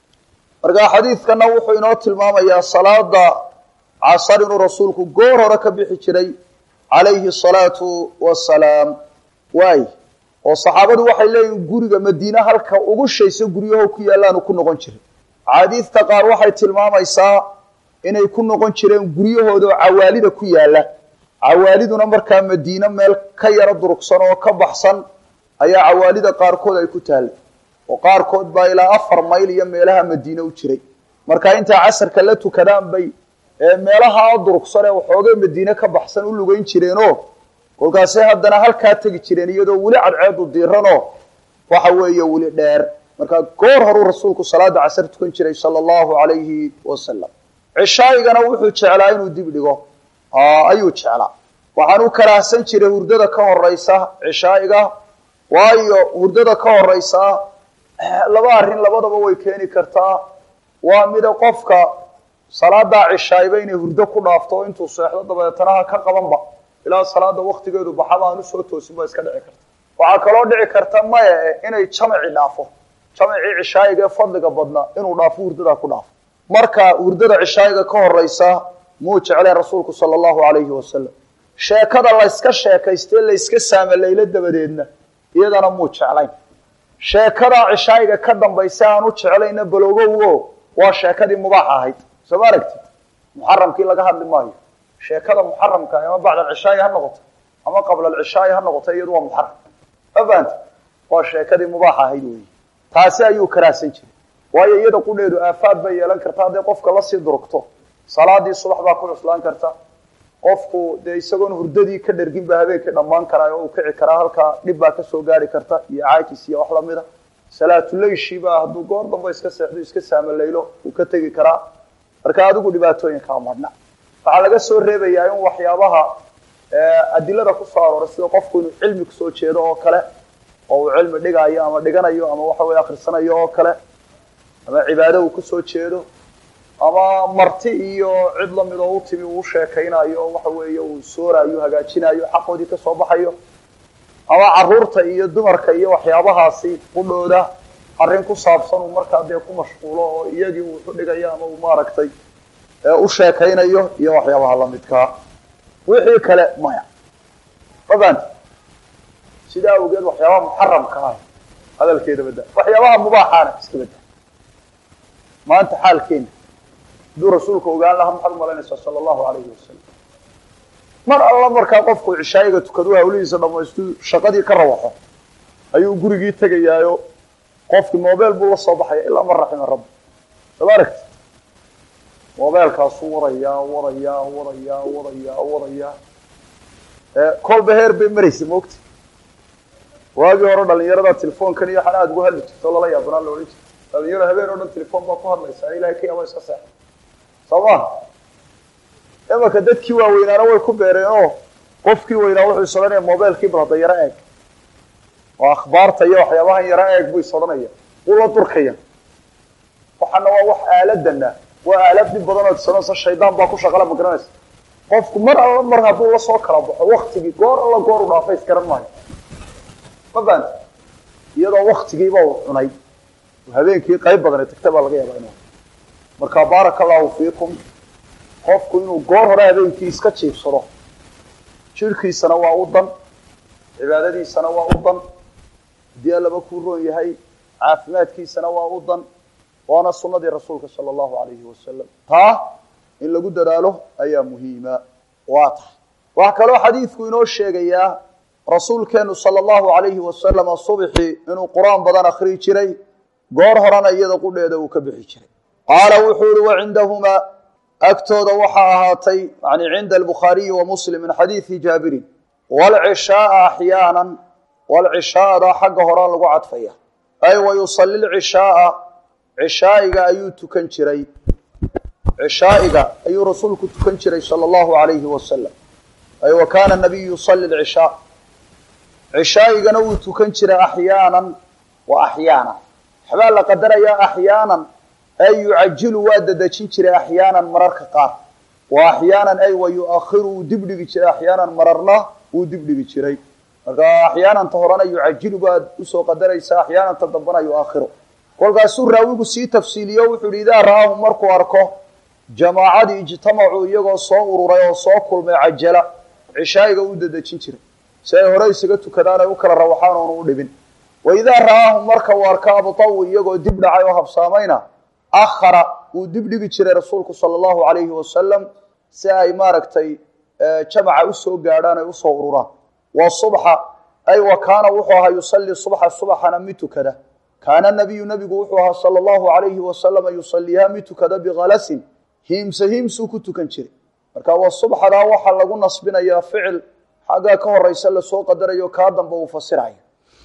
Speaker 1: markaa xadiidkana wuxuu inoo tilmaamayaa salaada casar inuu rasuulku goor hore ka bixi jiray calayhi asalaatu wasalaam waay oo saxaabadu waxay leeyihin guriga madiine halka ugu shayso guryaho ku yaallaanu ku noqon jiray axaadiidta qaar waxay tilmaamaysaa inay ku noqon jireen guryahooda oo cawaalida ku yaalla cawaaliduna markaa madiine meel ka yaro durugsan oo ka baxsan ayaa cawaalida qaarkood ay ku taallay oo qaarkood baa ilaa afar mayl iyo meelaha madiine u jiray marka intay casarka la tukadaan bay meelaha durugsan ee waxoogay madiine ka baxsan u lugeyn jireenoo kolkaasay haddana halkaa tegi jireen iyadoo weli cadceedu diiranoo waxa weeye weli dheer markaa goor horuu rasuulku salaada casar tukan jiray sala allahu alayhi wasalam cishaa'igana wuxuu jeclaa inuu dib dhigo ayuu jeclaa waxaan u karaahsan jiray hurdada ka horeysa cishaa'iga waayo hurdada ka horeysa laba arrin labadaba way keeni kartaa waa mida qofka salaadaa cishaa'iba inay hurdo ku dhaafto oo intuu seexdo dabeetana ha ka qabanba ilaa salaada waktigeedu baxaba aan usoo toosin ba iska dhici karta waxaa kaloo dhici karta maya e inay jamaci dhaafo jamacii cishaayiga ee fadliga badnaa inuu dhaafo hurdadaa ku dhaafo marka hurdada cishaayiga ka horeysa muu jecleen rasuulku sala allahu alayhi wasalam sheekada layska sheekaystee layska saamaleylo dabadeedna iyadana muu jeclayn sheekada cishaayiga ka dambaysa aan u jeclayna baloogowo waa sheekadii mubaax ahayd soo ma aragtid muxaramkii laga hadli maayo sheekada muxaramka ama bacd alcishaayi ha noqoto ama qabla alcishaayi ha noqoto iyadu waa muxaram ma fahamti waa sheekadii mubaax ahayd weyi taasi ayuu karaahsan jiray waayo iyada qudheedu aafaad bay yeelan karta hadday qofka lasii durugto salaadii subax baa ku cuslaan karta qofku dee isagoon hurdadii ka dhergin ba habeenkii dhammaan karaa oo uu kici karaa halkaa dhib baa kasoo gaari karta iyo caajis iyo wax lamida salaatuleyshibaa hadduu goor damba iska seexdo iska saamaleylo uu ka tegi karaa marka adigu dhibaatooyinkaa madhna waxaa laga soo reebayaa in waxyaabaha adilada kusoo arooray sida qofku inuu cilmi kusoo jeedo oo kale oo uu cilmi dhigayo ama dhiganayo ama waxa weye akrisanayo oo kale ama cibaado uu kusoo jeedo ama marti iyo cid lamid oo u timi uu sheekaynayo waxa weeye uu soorayo hagaajinayo xaqoodii kasoo baxayo ama caruurta iyo dumarka iyo waxyaabahaasi qudhooda arrin ku saabsan uu markaa dee ku mashquulo oo iyagii uu xudhigayo ama uu maaragtay u sheekaynayo iyo waxyaabaha lamidkaa wixii kale maya mafahanti sidaa awgeed waxyaabaha muxaramka ah hadalkeeda badda waxyaabaha mubaaxaana iska badda maanta xaalkeena hadduu rasuulka ogaan lahaa maxaad umalaynaysaa sala allahu alayhi wasalam mar alla markaa qofku cishaayiga tukadu hawlihiisa dhamaystu shaqadii ka rawaxo ayuu gurigii tegayaayo qofkii mobile buu la soo baxaya ilaa man raxima rabbi soo ma aragti mobeelkaasuu wadayaa wadayaa wadayaa wadayaa wadayaa kolba heer bay maraysa maogta waagii hore dhalinyarada telefoonkan iyo waxaan aada ugu hadli jirto lala yaabanaa la odhan jirta dhalinyaro habeen oo dhan telefoon baa ku hadlaysa ilahay ka yaaba iska seexa soo maha imanka dadkii waaweynaana way ku beereen oo qofkii weynaa wuxuu is odhanaya mobilekii bal hadda yaro eeg oo akhbaarta iyo waxyaabahan yaro eeg buu is odhanaya wuu la durkaya waxaana waa wax aaladana waa aalad dhib badan oo tisanoosa shaydaan baa ku shaqala ma garanaysa qofku mar alla mar hadduu lasoo kala baxo waktigii goor alla goor u dhaafa isgaran maayo ma faanta iyadoo waktigiiba uu cunay habeenkii qayb badana tagta baa laga yaabaa inu marka baaraka allahu fiikum qofku inuu goor hore habeenkii iska jiibsado jirhkiisana waa u dan cibaadadiisana waa u dan haddii allaba kuu roon yahay caafimaadkiisana waa u dan waana sunadii rasuulka sala allahu alayhi wasalam taa in lagu dadaalo ayaa muhiima waa tahay waxaa kaloo xadiidku inoo sheegayaa rasuulkeenu sala allahu alayhi wasalama subxii inuu qur-aan badan akriyi jiray goor horena iyada qudheeda uu ka bixi jiray qaala wuxuu yihi wa cindahumaa agtooda waxaa ahaatay yani cinda albukhaariyi wa muslim min xadiidi jaabirin waalcishaaa axyaana waalcishaada xagga horaa lagu cadfaya ay wa yusali lcishaaa cishaa'iga ayuu tukan jiray cishaa'iga ayuu rasuulku tukan jiray sala allahu alayhi wasalam ay wa kaana nabiyu yusali lcishaa cishaa'igana wuu tukan jiray axyaanan wa axyaana waxbaa la qadarayaa axyaanan ay yucajilu waa dadejin jiray axyaanan mararka qaar wa axyaanan ay wa yuakhiru wuu dibdhigi jiray axyaanan mararna wuu dibdhigi jiray marka axyaananta horena yucajilu baad usoo qadaraysaa axyaananta dambana yuakhiru kolkaasuu raawigu sii tafsiiliyo wuxuu yihi idaa ra'aahu markuu arko jamaacadii ijtamacuu iyagoo soo ururay oo soo kulmay cajala cishaa'iga u dadejin jiray si ay hore isaga tukadaan ay u kala rawaxaan oonu u dhibin wa idaa ra'aahu marka uu arko abtawu iyagoo dib dhacay oo habsaamayna akhara wuu dib dhigi jiray rasuulku sala allahu alayhi wasalam si ay maaragtay jamaca usoo gaadhaan ay usoo ururaan wa subxa ay wa kaana wuxuu ahaa yusalli subxa subaxana mid tukada kaana nabiyu nabigu wuxuu ahaa sala allahu alayhi wasalama yusaliiha mid tukada bikhalasin hiimse hiimsuu ku tukan jiray marka wa subxadaa waxaa lagu nasbinayaa ficil xaggaa ka horeysa lasoo qadarayo kaa dambe uu fasirayo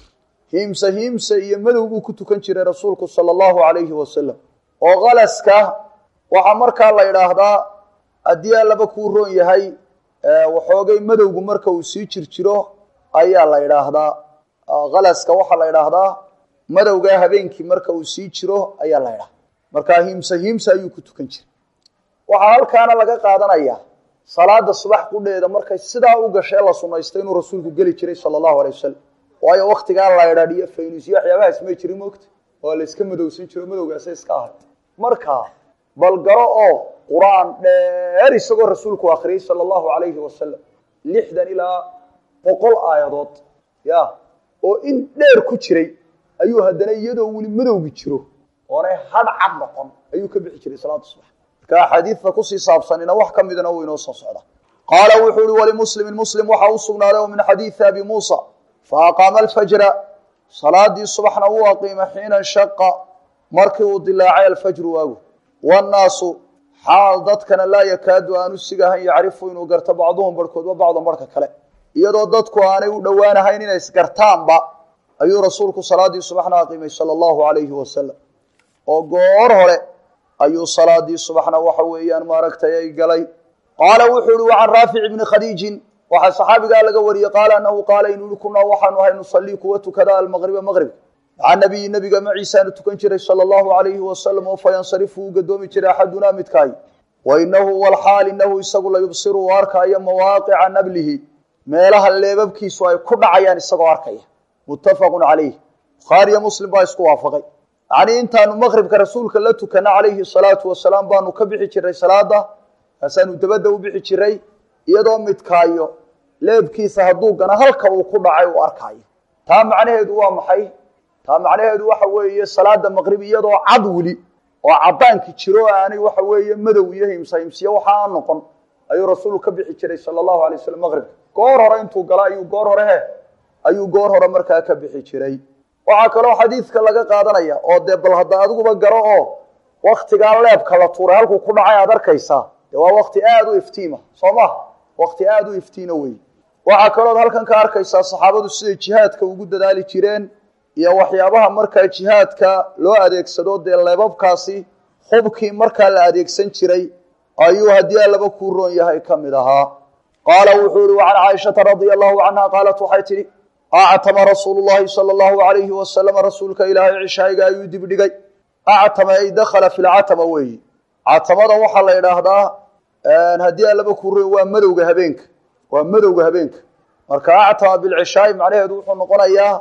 Speaker 1: hiimse hiimse iyo madow buu ku tukan jiray rasuulku sala allahu alayhi wasalam oo khalaska waxaa markaa la idhaahdaa haddii allaba kuu roon yahay waxoogay madowgu marka uu sii jirjiro ayaa la idhaahdaa khalaska waxaa la idhaahdaa madowgaa habeenkii marka uu sii jiro ayaa la idhahdaa markaa hiimse hiimse ayuu ku tukan jiray waxaa halkaana laga qaadanayaa salaada subax qudheeda markay sidaa u gashee la sunaystay inuu rasuulku geli jiray sala allahu alay wasalam waayo waktigaa la idhaadhiyo faynusyo waxyaabahaas may jirin mogta oo la iska madowsan jiro madowgaasa iska ahay marka bal garo oo qur-aan dheer isagoo rasuulku akriyey sala allahu alayhi wasalam lixdan ilaa boqol aayadood ya oo in dheer ku jiray ayuu haddana iyadoo weli madowgi jiro oonay hadh cad noqon ayuu ka bixi jiray salaada subax marka axaadiidta kusii saabsanina wax ka midna uu inoo soo socda qaala wuxuu uhi walimuslimin muslim waxaa u sugnaaday oo min xadiidi abi muusa faaqaama alfajra salaadii subaxna wuu aqiima xiina nshaqa markii uu dilaacay alfajru waagu wannaasu xaal dadkana laa yakaadu aanu sigahan yacrifu inuu garto bacduhum barhkoodba bacdan barhka kale iyadoo dadku aanay u dhowaanahayn inay isgartaanba ayuu rasuulku salaadii subaxna aqiimay sala allahu alayhi wasalam oo goor hore ayuu salaadii subaxna waxa weeyaan maaragtay ay galay qaala wuxuu ihi wacan raafic ibni khadiijin waxaa saxaabigaa laga wariyey qaala anahu qaala inuu yihi kunaa waxaanu ahay nusalii kuwa tukada almaqriba maqrib maca nabiyi nabiga maciisaanu tukan jiray sala allahu alayhi wasalam oo fayansarifu uu gadoomi jiray axadunaa midkaay wa inahu walxaal inahu isagu la yubsiru uu arkaayo mawaaqica nablihi meelaha leebabkiisu ay ku dhacayaan isagoo arkaya muttafaqun calayh bukhaariyo muslim baa isku waafaqay yacnii intaanu maqribka rasuulka la tukana calayhi salaatu wasalaam baanu ka bixi jiray salaada kaasaanu dabadda u bixi jiray iyadoo midkaayo leebkiisa hadduu gana halka uu ku dhacay uu arkaayo taa macnaheedu waa maxay taa macnaheedu waxa weeye salaada maqrib iyadoo cad weli oo caddaanki jiro o aanay waxa weeye madow iyo himsa himsiyo waxa aan noqon ayuu rasuulku ka bixi jiray sala allahu alay wasalam maqribka goor hore intuu gala ayuu goor hore he ayuu goor hore markaa ka bixi jiray waxaa kaloo xadiidka laga qaadanaya oo dee bal hadda adiguba garo oo waktigaa leebka la tuuray halkuu ku dhacay aad arkaysaa dee waa wakti aada u iftiima soo maha wakti aada u iftiina wey waxaa kalood halkan ka arkaysaa saxaabadu siday jihaadka ugu dadaali jireen iyo waxyaabaha markaa jihaadka loo adeegsado dee leebabkaasi hubkii markaa la adeegsan jiray ayuu haddii allaba kuu roon yahay ka mid ahaa qaala wuxuu ihi wacan caaishata radia allahu canha qaalat waxay tidhi actama rasuulu llahi sala allahu alayhi wasalama rasuulka ilaahay cishaayiga ayuu dibdhigay actama ay dakhala fi lcatama weeyi catamada waxaa la idhaahdaa haddii allaba kuu roon waa madowga habeenka waa madowga habeenka marka actama bilcishaai macnaheedu wuxuu noqonayaa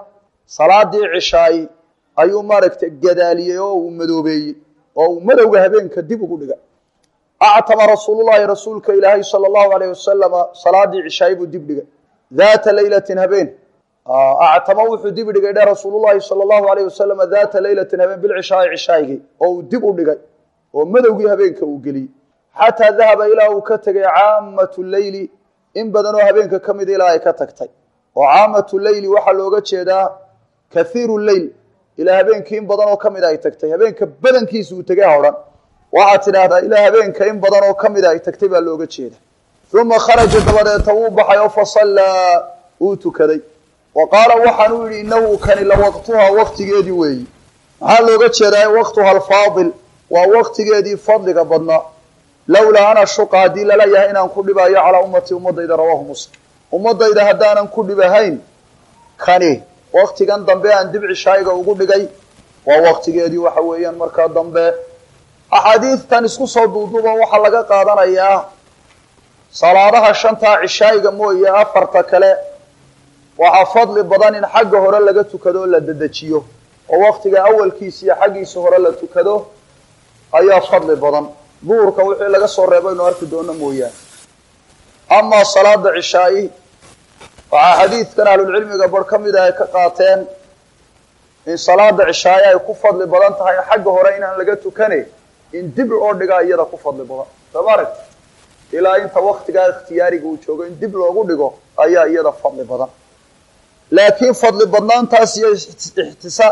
Speaker 1: salaadii cishaay ayuu maaragtay gadaaliyey oo uu madoobeeyey oo uu madowga habeenka dib ugu dhigay actama rasuulullahi rasuulka ilaahay sala allahu alayh wasalama salaadii cishaay buu dib dhigay daata leylatin habeen actama wuxuu dib dhigay dhe rasuulullahi sala allahu alayh wasalama daata leylatin habeen bilcishaai cishaaygi oo uu dib u dhigay oo madowgii habeenka uu geliyey xataa dahaba ilaa uu ka tegay caamatu leyli in badanoo habeenka ka mida ilaa ay ka tagtay oo caamatu leyli waxaa looga jeedaa kathiiru leyl ilaa habeenkii in badanoo ka mida ay tagtay habeenka badankiisa uu tegay hodhan waxaad tidhaahdaa ilaa habeenka in badan oo ka mida ay tagtay baa looga jeeda uma kharaja dabadeeta wuu baxay oo fasallaa uu tukaday wa qaala waxaan u yidhi inahu kani la waqtuhaa waqtigeedii weeyi maxaa looga jeedaa waqtuha alfaadil waa waqtigeedii fadliga badnaa lowlaa ana shuqa haddii lala yahay inaan ku dhibayo calaa ummatii ummadayda rawaahu muslim ummadayda haddaanan ku dhibahayn kani waqtigan dambe aan dib cishaayiga ugu dhigay waa waqtigeedii waxa weeyaan markaa dambe axaadiidtan isku soo duuduba waxaa laga qaadanayaa salaadaha shantaa cishaayiga mooye afarta kale waxaa fadli badan in xagga hore laga tukado oo la dedejiyo oo waqtiga awalkiisa iyo xaggiisa hore la tukado ayaa fadli badan duhurka wixii laga soo reebo inu arki doono mooyaane amaa salaada cishaayi waxaa xadiidkan ahlulcilmiga bar ka mida ay ka qaateen in salaada cishaaye ay ku fadli badan tahay xagga hore inaan laga tukane in dib loo dhigaa iyada ku fadli badan sooma aragti ilaa inta waktigaa ikhtiyaariga uu joogo in dib loogu dhigo ayaa iyada fadli badan laakiin fadli badnaantaas iyo ixtisaa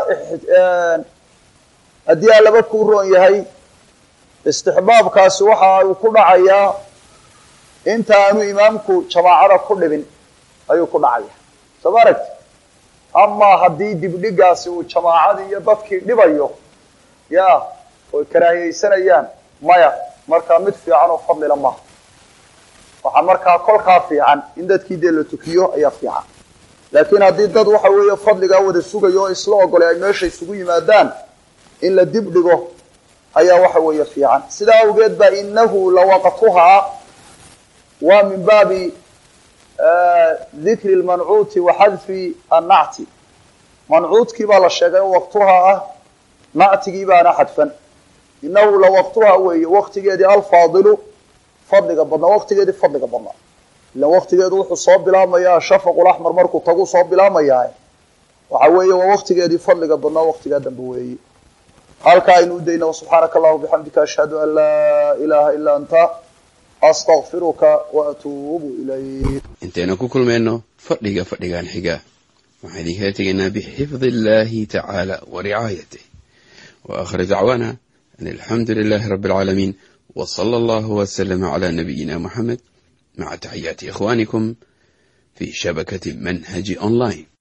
Speaker 1: haddii aa laba kuu roon yahay istixbaabkaasi waxa uu ku dhacayaa inta aanu imaamku jamaacada ku dhibin ayuu ku dhacaya sooma aragti amaa haddii dibdhigaasi uu jamaacadii iyo dadkii dhibayo ya oy karaahiyeysanayaan maya markaa mid fiican oo fadlila maaha waxaa markaa kolkaa fiican in dadkii dee la tukiyo ayaa fiican laakiin haddii dad waxa weeye fadligaa wada sugayo oo isla ogolay ay meesha isugu yimaadaan in la dib dhigo ayaa waxa weeye fiican sidaa awgeed ba inahu lawaqtuhaa waa min baabi dikri lmancuuti wa xadfi annacti mancuudkii baa la sheegay oo waqtuhaa ah nactigii baana xadfan inahu lawaqtuhaa weeye waqtigeedii alfaadilu fadliga badnaa waqtigeedii fadliga badnaa ilan waqtigeedu wuxuu soo bilaabmayaa shafaqulaxmar markuu tagu soo bilaabmayaa waxa weeye waa waqtigeedii fadliga badnaa waqtigaa dambe weeye halkaa aynu u dayna subxaanaka allahuma bixamdika ashhadu an laa ilaha ilaa anta astaqfiruka wa atuubu ilayk
Speaker 2: intaynu ku kulmayno fadhiga fadhigan xiga waxaan idinkala tegaynaa bixifdi illahi tacaala wa ricaayatih wa aakhir dacwaana an alxamdu lilahi rabi alcaalamiin w sala allahu waslama cala nabiyina muxamed maca taxiyaati ikhwanikum fi shabakati manhaji online